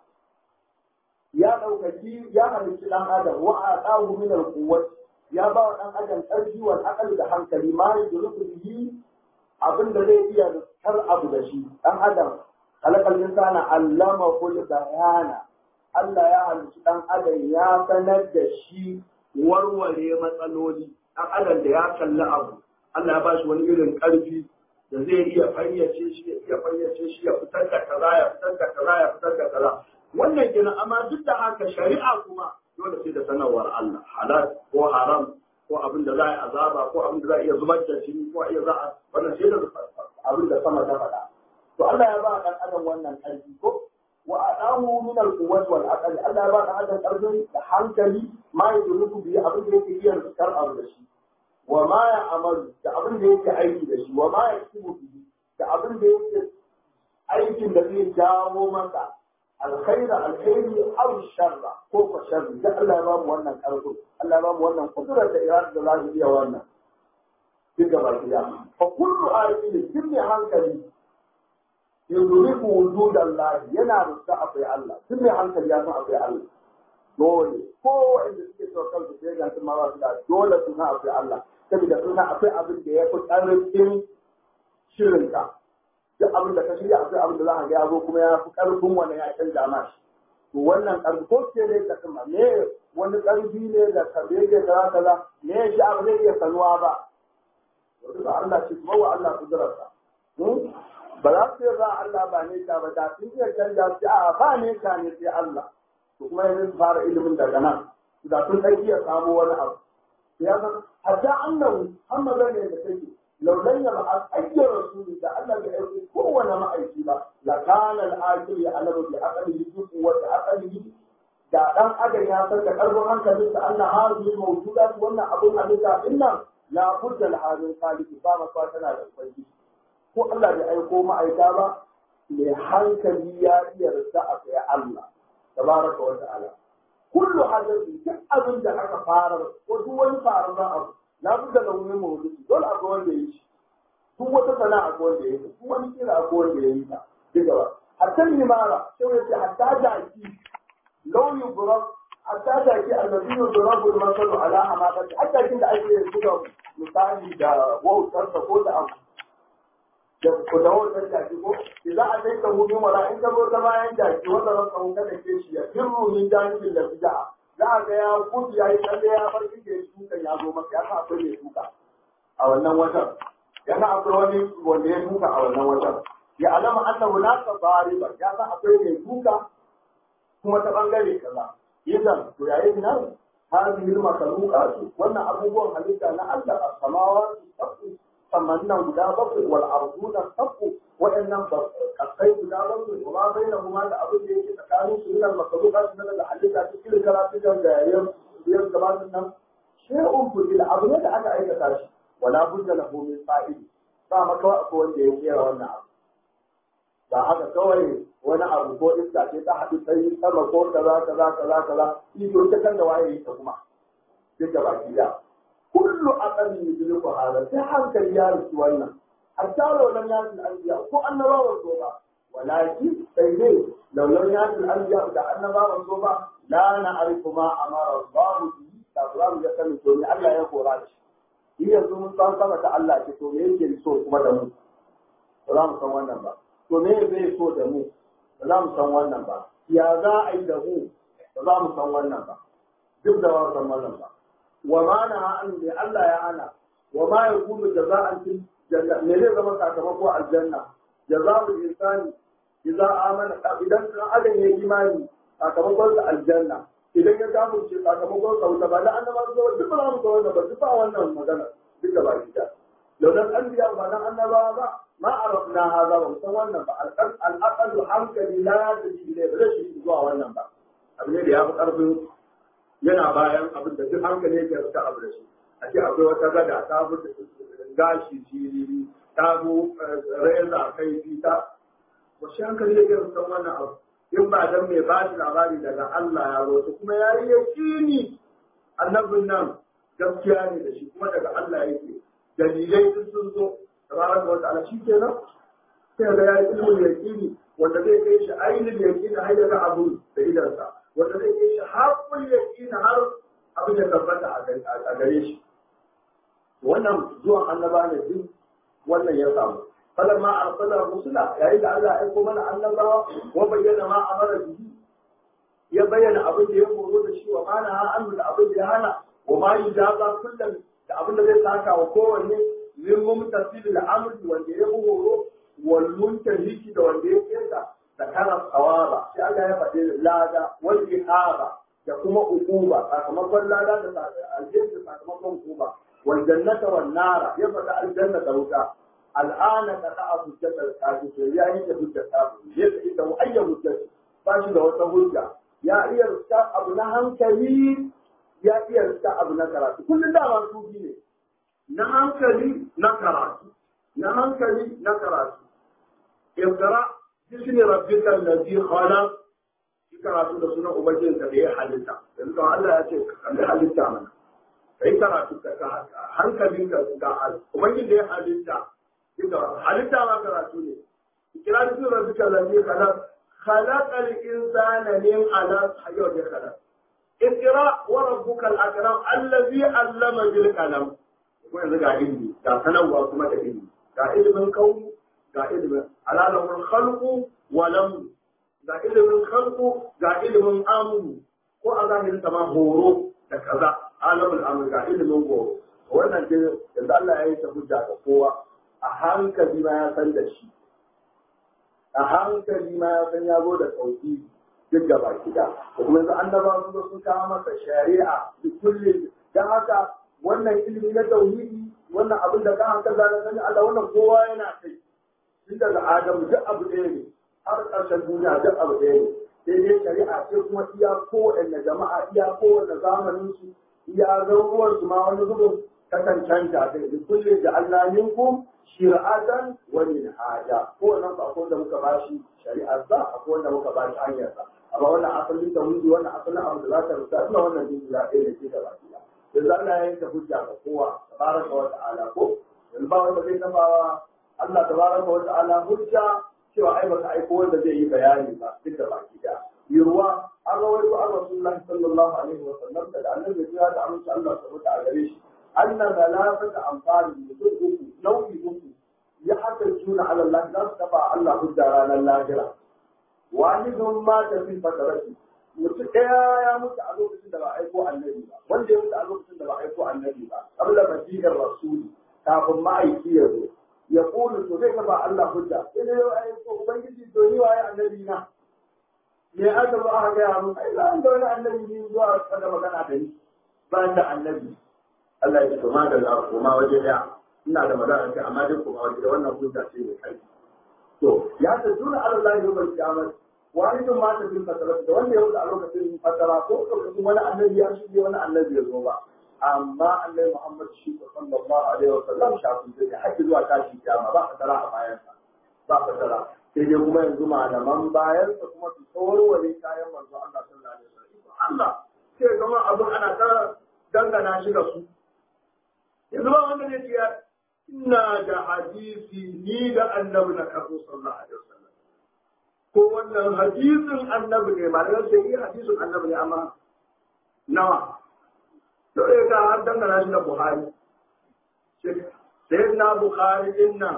ya ɗaukaki ya halicci ɗan adam wa a ɗahu min al ya ba wa ɗan adam ƙarfi wal aqal da hankali ma yudriku bihi abin da zai iya tar abu da shi ɗan adam kalakal insana allama kul bayana Allah ya halicci ɗan adam ya sanar da shi warware matsaloli ɗan adam da ya kalli abu Allah ya ba shi wani irin ƙarfi da zai iya fayyace shi ya iya fayyace shi ya fitar da kaza ya fitar da kaza ya fitar da kaza wannan kenan amma duk da haka shari'a kuma dole sai da sanarwar Allah halal ko haram ko abin da za a yi azaba ko abin da za a iya zubar da jini ko iya za a wannan sai da abin da sama ta faɗa to Allah ya ba dan adam wannan ƙarfi ko wa adamu min al-quwwati wal aqli Allah ya ba dan adam ƙarfi da hankali ma yudruku bi abin da yake iya fitar abu da shi wa ma ya amalu da abin da yake aiki da shi wa ma ya kibu bihi da abin da yake aikin da zai jawo masa alkhaira alkhairi aw sharra ko ko sharri da Allah ya ba mu wannan karfi Allah ya ba mu wannan kudura da irada da za mu iya wannan duk gaba ɗaya fa kullu ayatin duk mai hankali yudriku wujudallahi yana rusa akwai Allah duk mai hankali ya san akwai Allah dole ko inda suke so kansu sai ga sun ma ba su da dole su san akwai Allah saboda sun san akwai abin da ya fi ƙarfin shirinka duk abin da ka shirya akwai abin da za ka ga ya zo kuma ya fi ƙarfin wani ya canza ma shi to wannan ƙarfi ko ce ne ka sama me wani ƙarfi ne da ka bege kaza kaza me shi abu zai iya sanuwa ba wanda ba Allah shi kuma wa Allah kudurarsa ba za su yi ba Allah ba ne ta ba da sun iya canja su a ba ne ta ne sai Allah to kuma yanzu su fara ilimin daga nan da sun ɗan iya samu wani abu ya san hatta annahu hamma ne da take laulan ya ba ayyar rasuli da Allah bai aiki kowane ma'aiki ba la kana al-akil ya alamu bi aqlihi bi wa aqlihi da dan adam ya san da karfin hankalin sa Allah hazi mawjudat wannan abun halitta dinnan la budda al-hadin saliki ba ma tana da kwanci ko Allah bai aiko ma'aika ba mai hankali ya iya rasa a kai Allah tabaraka wa ta'ala kullu hadathi duk abin da aka fara ko duk wani faru na abu la budda da wani mawdu'i dole akwai wanda ya yi shi duk wata sana'a akwai wanda ya yi duk wani kira akwai wanda ya yi ta duka ba hatta limara sai ya ce hatta jaki law yubrab hatta jaki allazi yubrabu al-masalu ala amadati hatta kin da ake buga misali da wautarsa ko da abu da ku da wannan jaki ko za a kai ka hudu mara in ka zo ta bayan jaki wanda ran ka hudu da ke shi ya firru min janibin da bija za a ga ya gudu ya yi tsalle ya bar inda ya tuka ya zo maka ya sa akwai mai tuka a wannan watan yana akwai wani wanda ya tuka a wannan watan ya alama annahu la tabariba ya sa akwai mai tuka kuma ta bangare kaza idan to yayin nan hadhihi al-makhluqat wannan abubuwan halitta na Allah as-samawati sab'u samannan guda bakwai wal arduna sab'u waɗannan kasai guda bakwai kuma bainahuma da abin da yake tsakanin su min al-makhluqat na da halitta cikin karatu da yayin yayin gabanin nan shay'un fil abu ne da aka aikata shi wala budda lahu min fa'il ba maka akwai wanda ya kera wannan abu ba haka kawai wani abu ko iska ce ta haɗu sai sama ko kaza kaza kaza kaza ito ta kan da waye ta kuma duk da baki da kullu aqalli yudriku hada sai hankali ya rusu wannan hatta laulan ya fil anbiya ko annabawa so ba walakin sai dai laulan ya fil anbiya da annabawa so ba la na'rifu ma amara Allah bihi da ba mu ga sanin to ne Allah ya kora da shi shi yanzu mun san sama ta Allah ce to me yake so kuma da mu ba za mu san wannan ba to me zai so da mu ba za mu san wannan ba ya za a yi da mu ba za mu san wannan ba duk da ba san wannan ba wa ma na an da Allah ya ana wa ma ya kudu jaza'an fil janna me zai zama sakamako aljanna jaza'ul insani idza amana idan kan adam ya imani sakamakon sa aljanna idan ya samu ce sakamakon sa wuta ba da annaba su duk ba mu ga wannan ba duk ba wannan magana duk da ba shi da launan anbiya ba nan annabawa ba ما عرفنا هذا ومسان wannan ba al'aqal hankali la ya tafi ile ba zai shi zuwa wannan ba abu ne da ya fi karfin yana bayan abin da duk hankali yake rasa abu da shi a ce akwai wata gada ta fi gashi jiriri ta zo reza kai ta wasu hankali yake rasa wannan abu in ba dan mai ba shi labari daga Allah ya zo kuma ya yi yakini annabin nan gaskiya ne da shi kuma daga Allah yake dalilai duk sun zo tabaraka wa ta'ala shi kenan sai ga yayi ilmul yaqini wanda zai kai shi ainihin yaqini har ya ga abu da idansa wanda zai kai shi haqqul yaqini har abin da tabbata a gare shi wannan zuwan annaba ne duk wannan ya samu falamma arsala rusula yayin da Allah ya aiko mana annabawa wa bayyana ma amara bihi ya bayyana abin da ya horo da shi wa mana ha an da abin da ya hana wa ma yujaza kullum da abin da zai saka wa kowanne min mumtasil al-amr wanda ya horo wal muntahiki da wanda ya kesa da kana tsawaba sai Allah ya faɗi lada wal ihaba da kuma ukuba sakamakon lada da aljanna sakamakon ukuba wal jannata wan nara ya faɗi aljanna da wuta al'ana ka ta'a hujjata al-kafir ya yi da hujjata kafir ya ce ita ayya hujjata ba shi da wata hujja ya iya rika abu na hankali ya iya rika abu na karatu kullum dama sufi ne na hankali na karatu na hankali na karatu اقرا باسم ربك الذي خلق karatu da sunan ubangijin ka da ya halitta yanzu kan Allah ya ce ka kalli halitta mana kai karatu ka hankalin ka ga ubangijin da ya halitta inda halitta ma karatu ne kira da sunan duka lalle kana khalaqal insana min alaq hayo da kana اقرا وربك الاكرم الذي علم بالقلم kuma yanzu ga ilimi ga sanarwa kuma da ilimi ga ilimin kauni ga ilimin alalahul khalqu wa lam ga ilimin khalqu ga ilimin amru ko a zahirin ma horo da kaza alamul amru ga ilimin horo wannan ce yanzu Allah ya yi ta hujja ga kowa a hankali ma ya san da shi a hankali ma ya san ya zo da sauki duk gaba gida kuma yanzu annaba sun zo sun kawo masa shari'a da kullum dan haka wannan ilimi na tauhidi wannan abin da ka haka zaka sani Allah wannan kowa yana kai tun daga Adamu duk abu ɗaya ne har ƙarshen duniya duk abu ɗaya ne sai dai shari'a ce kuma iya kowanne jama'a iya kowanne zamanin su iya garuruwan su ma wani zubin kakan canja da kulle da Allah minkum shir'atan wa minhaja ko wannan ba ko da muka bashi shari'ar sa akwai wanda muka bashi hanyar sa amma wannan asalin tauhidi wannan asalin abu da za ta rusa ina wannan din da ɗaya ne ke da baki da yanzu Allah ya yanke hujja ga kowa tabaraka wa ta'ala ko yanzu ba wanda zai taba Allah tabaraka wa ta'ala hujja cewa ai baka aiko wanda zai yi bayani ba duk da baki da yurwa an rawaito an rasulullahi sallallahu alaihi wa sallam da annabi ya da amince Allah subhanahu a gare shi anna zalafata amfani mutum uku nau'i uku ya haka juna ala Allah za su taba Allah hujja ranar lahira wahidun ma ta fi fatarati mutum ɗaya ya mutu a lokacin da ba aiko annabi ba wanda ya mutu a lokacin da ba aiko annabi ba qabla masihir rasuli kafin ma'aiki ya zo ya kulu to zai taba Allah hujja sai dai ya aiko ubangiji to ni waye annabi na me aka zo aka gaya mun ai zan da wani annabi ne zuwa kada magana da ni ba da annabi Allah ya ce to ma da za ku ma waje daya ina da magana kai amma dai kuma waje da wannan hujja ce mai kai to ya ta juna Allah ya bar kiyamar wani tun ma ta bin fasara da wanda ya wuce a lokacin fasara ko lokacin wani annabi ya shige wani annabi ya zo ba amma annabi Muhammad shi sallallahu alaihi wa sallam shafin da haƙi zuwa tashi kiyama ba fasara a bayansa ba fasara sai dai kuma yanzu malaman bayan sa kuma su tsawarware kayan manzo Allah sallallahu alaihi wasallam Allah sai zama abin ana ta dangana shi da su yanzu ba wanda ne ce ina da hadisi ni da annabi na karbo sallallahu alaihi wasallam ko wannan hadisin annabi ne malaman sai yi hadisin annabi ne amma nawa dole ka har dangana shi da Buhari sai na Buhari din nan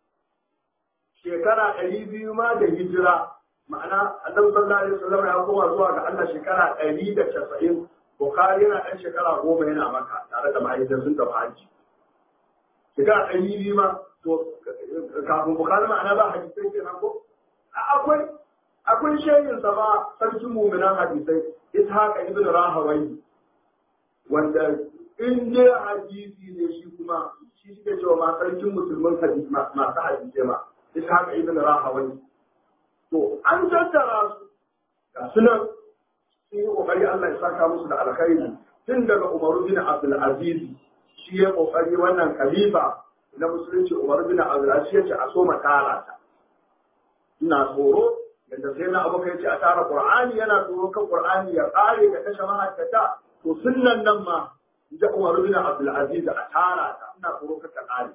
shekara ɗari biyu ma da hijira ma'ana annabi sallallahu alaihi wasallam ya koma zuwa ga Allah shekara ɗari da casa'in Bukhari yana ɗan shekara goma yana maka tare da mahaifiyar sun tafi haji shekara ɗari biyu ma to kafin Bukhari ma'ana ba hadisai kenan ko akwai akwai shehin sa ba sarkin mu'minan hadisai Ishaq ibn Rahawai wanda in dai hadisi ne shi kuma shi suke cewa ma sarkin musulman hadisi masu hadisai ma ishaq ibn rahawai to an tattara su ga sunan sun yi kokari Allah ya saka musu da alkhairi tun daga Umaru bin Abdul Aziz shi ya kokari wannan khalifa na musulunci Umaru bin Abdul Aziz ya ce a so makara ta ina tsoro yadda sai na abu kai ce a tara Qur'ani yana tsoro kan Qur'ani ya kare ga kashe mahaddata to sunnan nan ma da Umaru bin Abdul Aziz a tara ta ina tsoro ka kare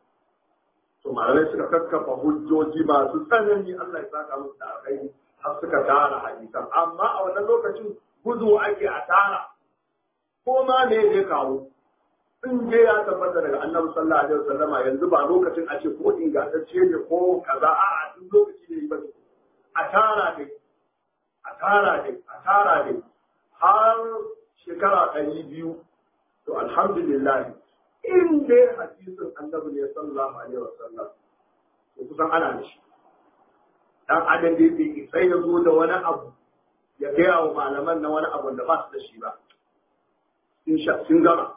to malamai suka kakkafa hujjoji masu tsanani Allah ya saka musu da alkhairi har suka tara hadisan amma a wannan lokacin gudu ake a tara ko ma me ya kawo in je ya tabbata daga annabi sallallahu alaihi wasallama yanzu ba lokacin a ce ko ingantacce ne ko kaza a a duk lokaci ne ba a tara dai a tara dai a tara dai har shekara ɗari biyu to alhamdulillah in dai hadisin annabi ne sallallahu alaihi wasallam to kusan ana da shi dan adam da yake sai ya zo da wani abu ya gaya wa malaman na wani abu da ba su da shi ba in sha sun gama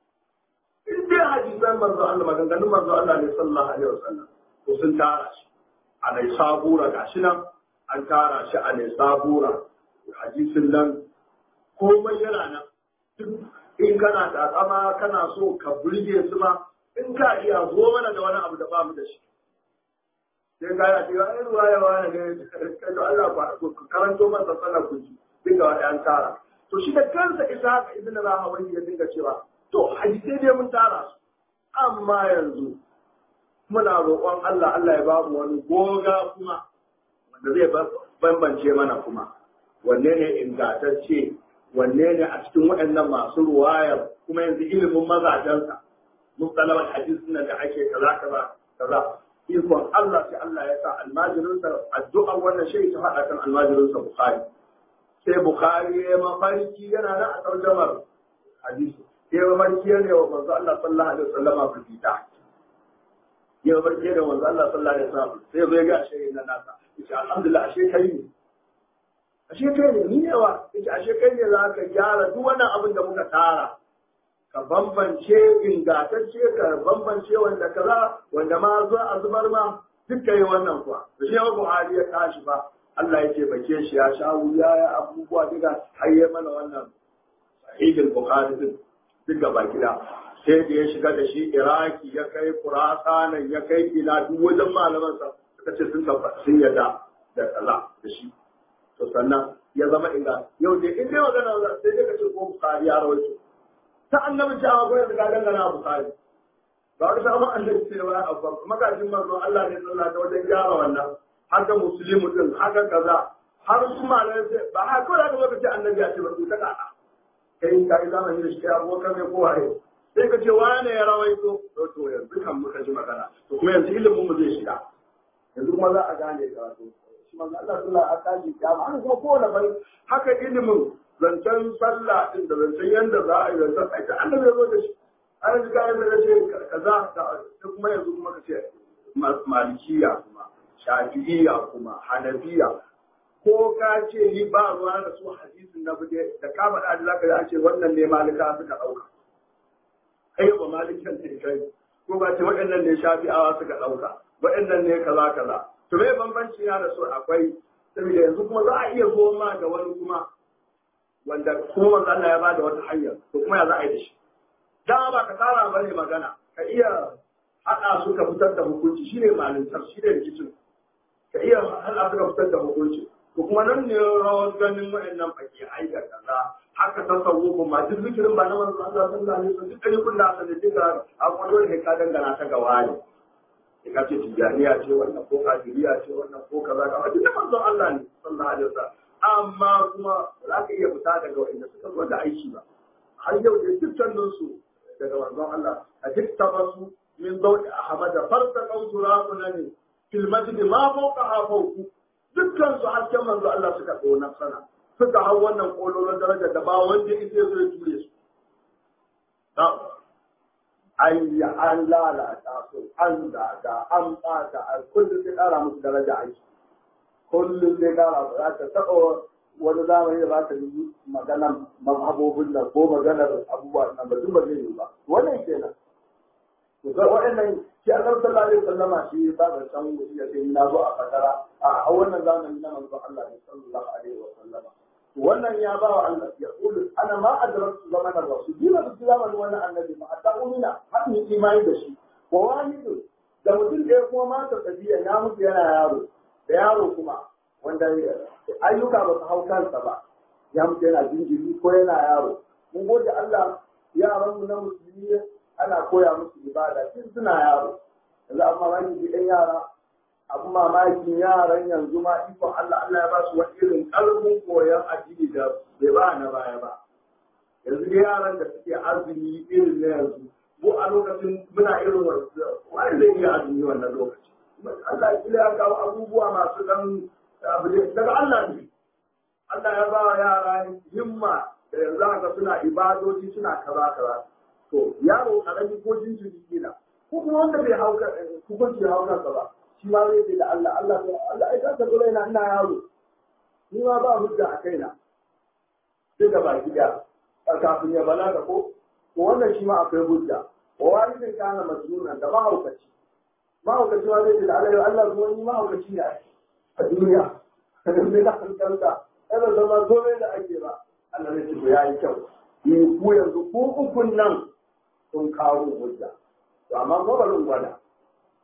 in dai hadisan manzo Allah maganganun manzo Allah ne sallallahu alaihi wasallam to sun tara shi a nai sabura gashi nan an tara shi a nai sabura hadisin nan komai yana nan duk in kana takama kana so ka burge su ma in ka iya zo mana da wani abu da ba mu da shi sai ka yi a cikin ruwa ya wani ne kai to Allah ba ku karanto masa sallar ku ji dinga wa ɗan tara to shi da kansa isa haka ibn rahawai ya dinga cewa to hadisai dai mun tara su amma yanzu muna roƙon Allah Allah ya babu wani goga kuma wanda zai bambance mana kuma wanne ne ingantacce wanne ne a cikin waɗannan masu ruwayar kuma yanzu ilimin mazajensa mustalawar hadisi nan da ake kaza kaza kaza ikon Allah sai Allah ya sa almajirinsa addu'ar wannan shi ta faɗa kan almajirinsa Bukhari sai Bukhari ya mafarki yana nan a tarjamar hadisi sai mafarki ya ne wa manzo Allah sallallahu alaihi wasallam fita ya mafarki da manzo Allah sallallahu alaihi wasallam sai bai ga shi na nasa yace alhamdulillah ashe kai ne ashe kai ne ni yawa yace ashe kai ne za ka gyara duk wannan abin da muka tara ka bambance ingantacce ka bambance wanda kaza wanda ma zo a zubar ma duk kai wannan kuwa da shi Buhari ya tashi ba Allah ya ce bake shi ya sha wuya ya abubuwa duka har ya mana wannan sahihul Bukhari din duk gaba gida sai da ya shiga da shi Iraki ya kai Khurasan ya kai ila duk wajen malaman sa suka ce sun tabbata sun yadda da kaza da shi to sannan ya zama inda yau dai in dai magana sai dai ka ce ko Bukhari ya rawaito ta annabi ce amma goyon da dangana Bukhari ba wani sabon annabi ce ba a magajin manzon Allah ne sallah ta wajen gyara wannan haka musulmi din haka kaza har su malai sai ba ha ko da ka ce annabi ya ce ba su ta kada kai kai zamani da shi abokan ne ko waye sai ka ce wane ya rawaito to to yanzu kan muka ji magana to kuma yanzu ilimin mu zai shiga yanzu kuma za a gane karatu shi manzo Allah sallallahu alaihi wasallam kiyama haka kuma kowane bai haka ilimin zancen sallah din da zancen yanda za a yi zancen aita annabi ya zo da shi an ji kayan da ce kaza da kuma yanzu kuma ka ce malikiya kuma shafi'iyya kuma hanafiya ko ka ce ni ba ruwa da su hadisin na bude da ka faɗa da zaka da ce wannan ne malika suka ɗauka kai ba malikan ne kai ko ba ce waɗannan ne shafi'awa suka ɗauka waɗannan ne kaza kaza to me bambanci ya da su akwai saboda yanzu kuma za a iya zo ma da wani kuma wanda kuma manzo Allah ya bada wata hanya to kuma ya za a yi da shi dama ba ka tsara bane magana ka iya haɗa su ka fitar da hukunci shine malintar shine rikicin ka iya haɗa su ka fitar da hukunci to kuma nan ne rawar ganin waɗannan baki aika kaza haka ta sauko ma duk zikirin ba na manzo Allah sallallahu alaihi wasallam duk ɗari kun da aka da duka a kuma dole ka dangana ta ga wani ka ce tijaniya ce wannan ko kafiriya ce wannan ko kaza kaza duk da manzon Allah ne sallallahu alaihi wasallam amma kuma za ka iya fita daga wanda suka zo da aiki ba har yau da dukkanin su daga manzon Allah a duk tabasu min daudi ahmad farta qawtura kunani fil masjid ma fawqa fawqu dukkan su hasken manzo Allah suka tsona sana suka hau wannan kololon daraja da ba wanda yake so ya ture su an yi an lalata su an da an ɓata a kullum sai ƙara musu daraja aiki kullum sai ƙara ba za ta taɓa wani zamani da za ta yi maganar mazhabobin nan ko maganar abubuwa nan ba duk ba zai yi ba wannan kenan to ga waɗannan shi annabi sallallahu alaihi wasallama shi ba da san wuce ya sai na zo a fakara a wannan zamani na manzon Allah ne sallallahu alaihi wasallama wannan ya ba wa Allah ya kulu ana ma adraktu zaman rasul bi ma zamanin wannan annabi ma hatta umina har ni imani da shi wa walidu da mutum da kuma mata tabiya ya mutu yana yaro da yaro kuma wanda ayyuka ba su hau kansa ba ya mutu yana jinjiri ko yana yaro mun gode Allah yaran mu na musulmi ana koya musu ibada tun suna yaro yanzu amma wani ji ɗan yara abin mamakin yaran yanzu ma ikon Allah Allah ya ba su wani irin ƙarfin koyon addini da bai ba na baya ba yanzu dai yaran da suke azumi irin na yanzu ko a lokacin muna irin wani zai iya azumi wannan lokaci Allah ya ya kawo abubuwa masu dan daga Allah ne Allah ya ba wa yara himma da yanzu haka suna ibadoci suna kaza kaza to yaro karami ko jinjiri kila ko kuma wanda bai hauka hukunci hauka ba shi ma zai ce da Allah Allah Allah ai ka gura ina ina yaro ni ma ba hujja a kaina sai da baki da kafin ya balaga ko to wannan shi ma akwai hujja wa walidin kana masnuna da mahaukaci mahaukaci ma zai ce da Allah Allah zuwa ni mahaukaci ne a duniya sai da hankalta kada zama dole da ake ba Allah ne ce to yayi kyau ni ku yanzu ku ukun nan sun kawo hujja to amma ko ba gwada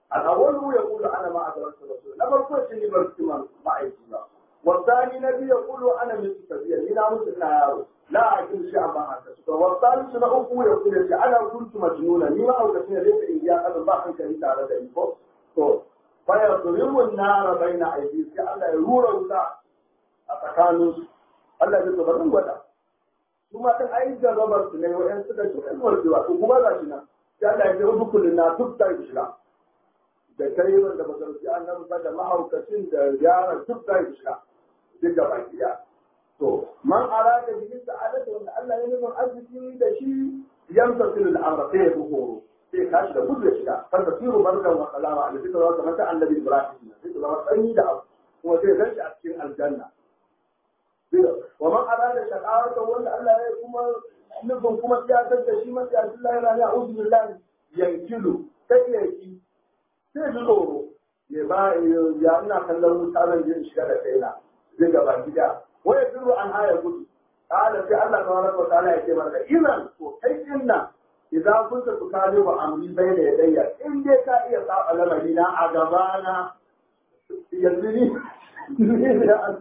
الأول يقول أنا ما أدركت الرسول لا بقول إني برسم معي والثاني نبي يقول أنا مثل سبيل لنا مثل يارو لا أعقل شيئا ما حدثت والثالث نأخو يقول أنا كنت مجنونا لما أوجدنا ليس إياه هذا الله كريم تعالى ذلك فيضرب النار بين أيديهم الله يرور وتا أتكانوس الله يتبرم وتا ثم كان أي جربت ne wa'yan suka ci kan warkewa to kuma ga shi nan sai Allah ya ce dukkan na duk ta shiga da kai wanda ba zarfi annabi ba da mahaukacin da yara duk ta shiga duk da baki ya to man arada bihi sa'adatu wanda Allah ya nufin arziki da shi yamsa fil amra sai ya horo sai tashi da gudu ya shiga kan tasiru barkan wa salama a cikin zama kamar ta annabi ibrahim sai ta zama sanyi da abu kuma sai zan shi a cikin aljanna wa man arada shaqawata wanda Allah ya kuma nufin kuma siyasar da shi masu yasin Allah yana ya uzu billahi yankilu sai ya ki sai ji tsoro ya ba ya ina kallon wuta zan je shiga da kaina zai gaba gida waya birru an haya gudu قال في الله تبارك وتعالى يكتب إذا وكيفنا إذا كنت تكالب أمري بين يدي إن دي كا إيه صعب لمدينة أجبانا يزني يا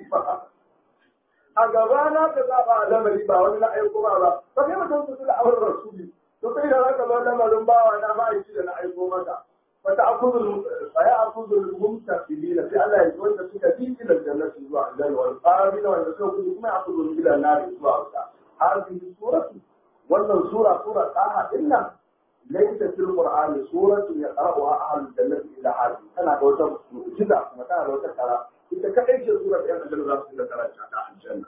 أجبانا كصعب لمدينة باولا لا يقوم على فكيف تنسل أول الرسول تقول لك لما لما وانا ما يجي لنا يقوم متى فتأخذ فيأخذ الممتثلين في الله يقول لك تجي إلى الجنة سوى الجنة والقابل وأن تكون ما يأخذ إلى النار سوى هذه السورة wannan sura sura taha din nan laysa fil qur'ani suratun yaqra'uha ahlul jannati ila hadi tana da wata mu'jiza kuma tana da wata kara ita kadai ce sura da aljanna za su da karanta ta aljanna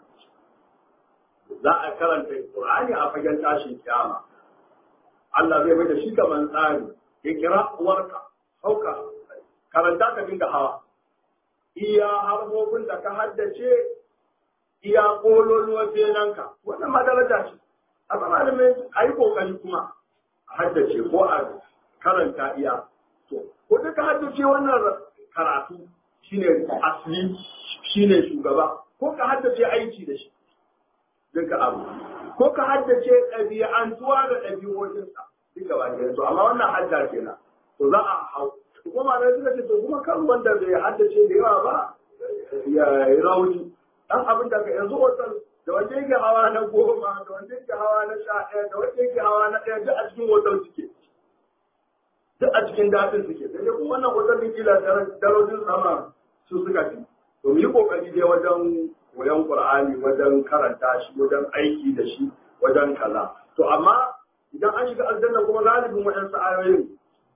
za a karanta qur'ani a fagen tashin kiyama Allah zai mai da shi kaman tsari ya kira uwarka hauka karanta ka dinga hawa iya harfofin da ka haddace iya kololuwar benanka wannan ma daraja ce a malamai a yi kokari kuma a haddace ko a karanta iya to ko duka haddace wannan karatu shine asali shine shugaba ko ka haddace aiki da shi duka abu ko ka haddace ɗabi'antuwa da ɗabi'o'insa duka ba ke to amma wannan hadda kenan to za a hau kuma malamai suka ce to kuma kan wanda bai haddace da yawa ba ya yi rauni dan abin da yanzu hotel da wanda yake hawa na goma da wanda yake hawa na sha ɗaya da wanda yake hawa na ɗaya duk a cikin hotel suke duk a cikin daɗin suke sai kuma wannan hotel din kila darajin sama su suka fi to mu yi kokari dai wajen koyon qur'ani wajen karanta shi wajen aiki da shi wajen kaza to amma idan an shiga aljanna kuma galibin waɗansu ayoyin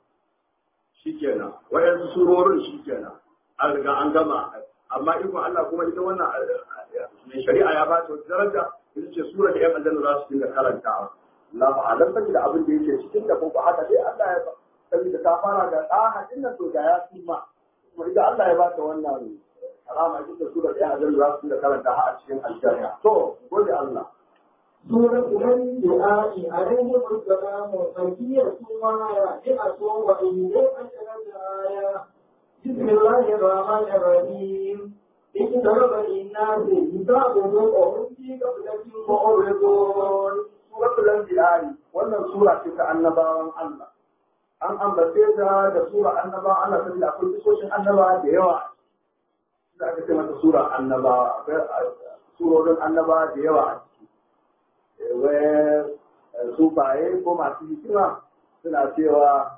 shikenan waɗansu surorin shikenan an riga an gama amma ikon Allah kuma ita wannan mai shari'a ya bata wata daraja ita ce sura da yan aljanna za su dinga karantawa Allah ba alam sani da abin da yake cikin da ko ba haka dai Allah ya ba saboda ta fara da ɗaha din nan to da ya suma kuma ita Allah ya bata wannan alama ita ce sura da yan aljanna za su dinga karanta a cikin aljanna to gode Allah سورة الأنبياء عليهم السلام مكية ومائة وإن عشرة آية بسم الله الرحمن الرحيم اقترب للناس حسابهم وهم في غفلة معرضون suratul anbiya wannan sura ce ta annabawan Allah an ambace ta da sura annabawan Allah saboda akwai kisoshin annabawa da yawa da aka ce mata sura annabawa akwai surorin annabawa da yawa a ciki wai sufaye ko masu hikima suna cewa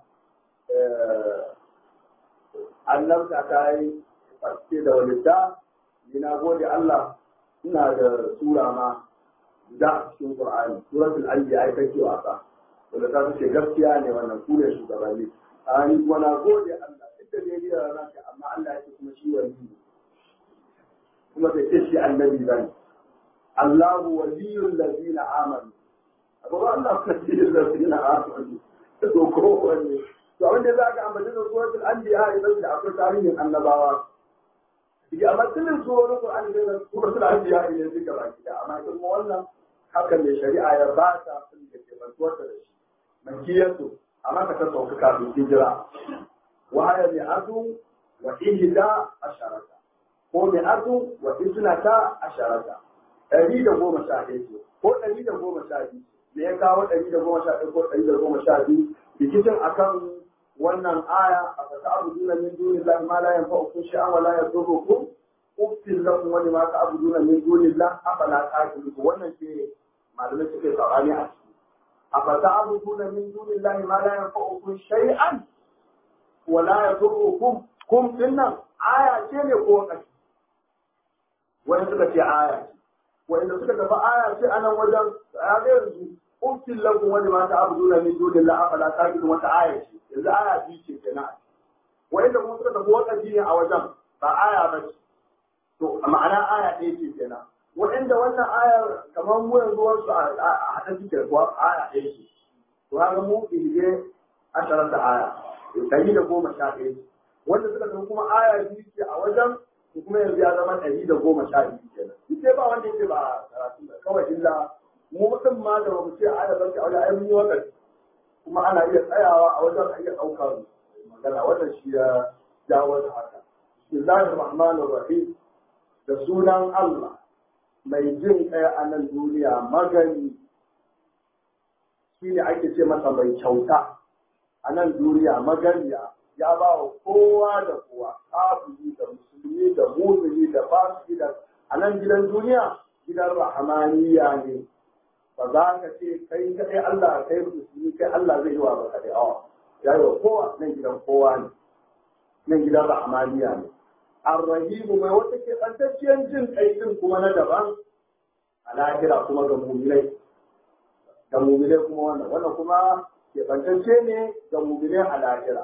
annabta ta yi fasike da walidda ni na gode Allah ina da sura ma da a cikin Qur'ani suratul anbiya ai kake wasa wanda ta ce gaskiya ne wannan ku ne shugabanni a ni kuma na gode Allah duk da dai da rana amma Allah yake kuma shi wali ne kuma bai ce shi annabi bane Allahu waliyul ladina amanu abu Allah waliyul ladina amanu to ko wanne to abin da za ka ambaci da suratul anbiya idan da akwai tarihin annabawa ya amma tilin surorin Qur'ani da suratul anbiya ne duka baki da amma kuma wannan haka mai shari'a ya ba ta sun da ke bantuwarta da shi makiyatu amma ka ta sauka kafin hijira wa haya mi atu wa ihda asharata ko mi atu wa isnata asharata ɗari da goma sha ɗaya ce ko ɗari da goma sha biyu me ya kawo ɗari da goma sha ɗaya ko ɗari da goma sha biyu rikicin akan wannan aya a fata abuduna min dunillahi ma la yanfa'ukum shay'an wa la yadurrukum uftil lakum wa lima ta'buduna min dunillahi afala ta'qilun wannan ce malamai suke sabani a ciki a fata abuduna min dunillahi ma la yanfa'ukum shay'an wa la yadurrukum kum dinnan aya ce ne ko kashi wani suka ce aya ce wanda suka tafi aya ce anan wajen ya ga yanzu uftil lakum wa lima ta'buduna min dunillahi afala ta'qilun wata aya ce yanzu aya biyu ce kenan wanda kuma suka tafi wakaci ne a wajen ba aya ba ce to ma'ana aya ɗaya ce kenan waɗanda wannan aya kamar mu yanzu wasu a haɗa suke kuwa aya ɗaya ce to haka mu ɗige asharar da aya ɗari da goma sha ɗaya ce wanda suka tafi kuma aya biyu ce a wajen to kuma yanzu ya zama ɗari da goma sha biyu kenan duk dai ba wanda yake ba karatu ba kawai illa mu mutum ma da ba mu ce aya ba ce a wajen ai mun yi wakaci kuma ana iya tsayawa a wajen a iya ɗaukar magana wannan shi ya jawo da haka bismillahir rahmanir rahim da sunan Allah mai jin ɗaya a nan duniya magani shi ne ake ce masa mai kyauta a nan duniya maganiya ya ba wa kowa da kowa kafiri da musulmi da mumini da fasiki da a nan gidan duniya gidan rahamaniya ne ba za ka ce kai kai Allah kai musulmi kai Allah zai yi wa baka da awa ya yi wa kowa nan gidan kowa ne nan gidan rahmaniya ne arrahimu mai wata ke tsantacciyar jin kai din kuma na daban a lahira kuma ga muminai ga muminai kuma wannan wannan kuma ke tsantacce ne ga muminai a lahira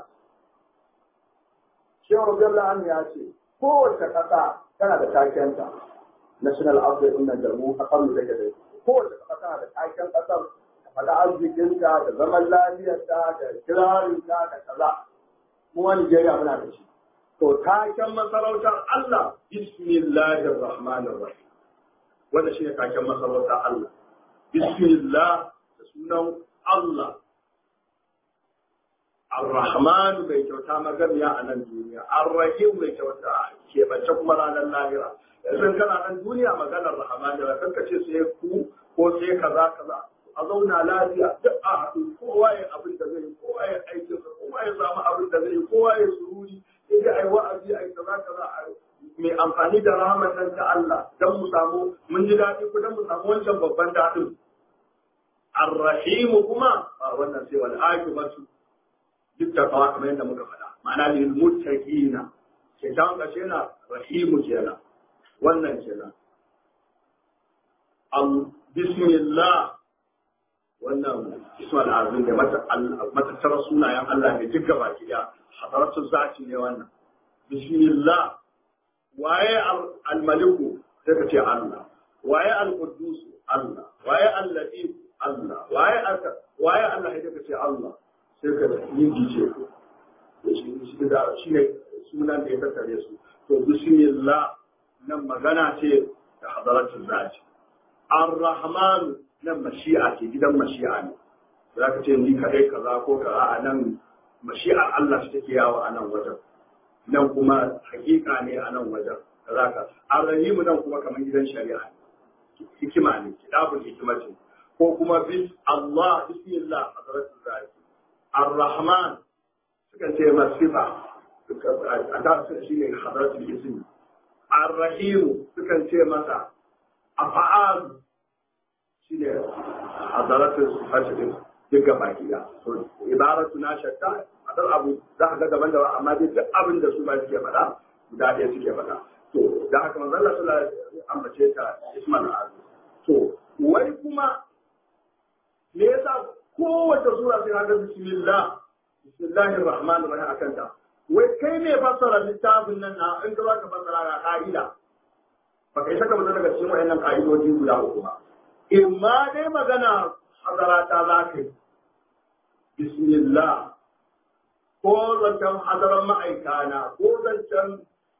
shehu Bello an ya ce kowace ƙasa tana da takenta national outfit ɗin nan da mu a kanu da gare kowace ƙasa tana da taken ƙasar da faɗa arzikinta da zaman lafiyarta da kirarinta da kaza kuma Nigeria muna da shi to taken masarautar Allah bismillahir rahmanir rahim wanda shi ne taken masarautar Allah bismillah da sunan Allah Ar-Rahman mai kyauta magamiya a nan duniya, Ar-Rahim mai kyauta keɓance kuma ranar lahira. Yanzu kana nan duniya maganar Rahman da kanka ce sai ku ko sai kaza kaza. A zauna lafiya duk a haɗu kowa ya abin da zai yi, kowa ya aikin sa, kowa ya samu abin da zai yi, kowa ya sururi, sai dai ai wa'azi ai kaza kaza mai amfani da rahman nan ta Allah dan mu samu mun ji daɗi ko dan mu samu wancan babban daɗin. Ar-Rahim kuma a wannan sai wal akibatu duk da kawa kamar yadda muka faɗa ma'ana lil muttaqina ke ta kashe na rahimu kenan wannan kenan am bismillah wannan ismul azim da matattara sunayen Allah ne duk gaba ki da hadaratu zati ne wannan bismillah waye al-maliku sai ka ce Allah waye al-quddus Allah waye al-latif Allah waye waye Allah sai ka ce Allah sai ka yi gice ko shi da shi ne sunan da ya tattare su to bismillah nan magana ce da hadaratul zati ar-rahman nan mashi'a ce gidan mashi'a ne za ka ce ni kadai kaza ko kaza a nan mashi'ar Allah shi take yawo a nan wajen nan kuma hakika ne a nan wajen kaza ka ar-rahim nan kuma kamar gidan shari'a ne hikima ne kitabul hikmati ko kuma bis Allah bismillah hadaratul zati الرحمن sukan ce masifa a da su shi ne hadaratul ismi ar-rahim sukan ce masa afa'al shi ne hadaratul sifati duk gaba kiya to ibaratu na shakka adar abu za ka ga daban daban amma dai duk abin da su ba suke faɗa guda ɗaya suke faɗa to da haka manzon Allah sallallahu alaihi wasallam ambace ta ismal azim to wai kuma me yasa kowace sura sai haka bismillah bismillahir rahmanir rahim akan ta wai kai ne fassara littafin nan na in ka zaka fassara ga ka'ida ba kai saka mutum daga cikin wayannan ka'idoji guda uku ba imma dai magana hadarata za ka yi bismillah ko zancen hadaran ma'aikana ko zancen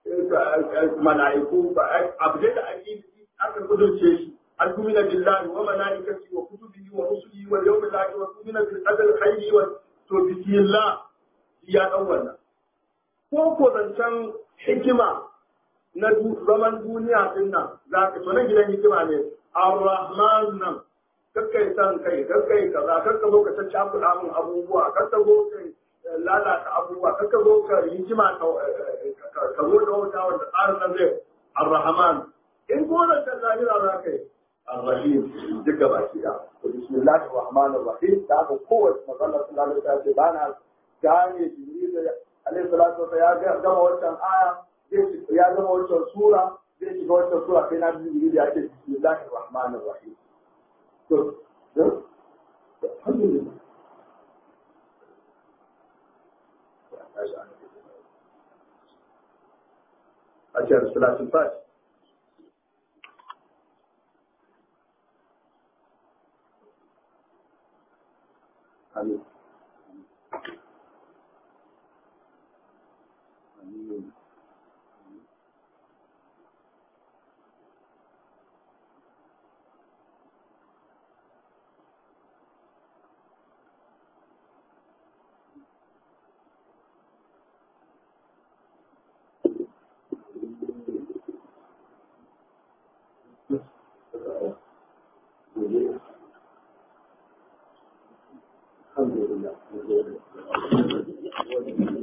mala'iku abu da ake aka kudurce shi أن تؤمن بالله وملائكته وكتبه ورسله واليوم الآخر وتؤمن بالقدر خيره وبسم الله يا أولا ko ko zancen hikima na zaman duniya din nan za ka to nan gidan hikima ne ar-rahman nan kakkai san kai kakkai kaza kakka zo ka ta cakuɗa min abubuwa kakka zo kai lalata abubuwa kan ka zo ka hikima ka zo da wata wanda tsarin nan zai arrahman in gona ta zahira za ka yi arrahim duk gaba ki da bismillahir rahmanir rahim da aka kowace magana sallallahu alaihi wasallam ba na gane jibril alaihi salatu wasallam ya gama wancan aya ya gama wancan sura zai shiga wancan sura sai na jibril ya ce bismillahir rahmanir rahim to alhamdulillah أجل صلاة الفجر آمين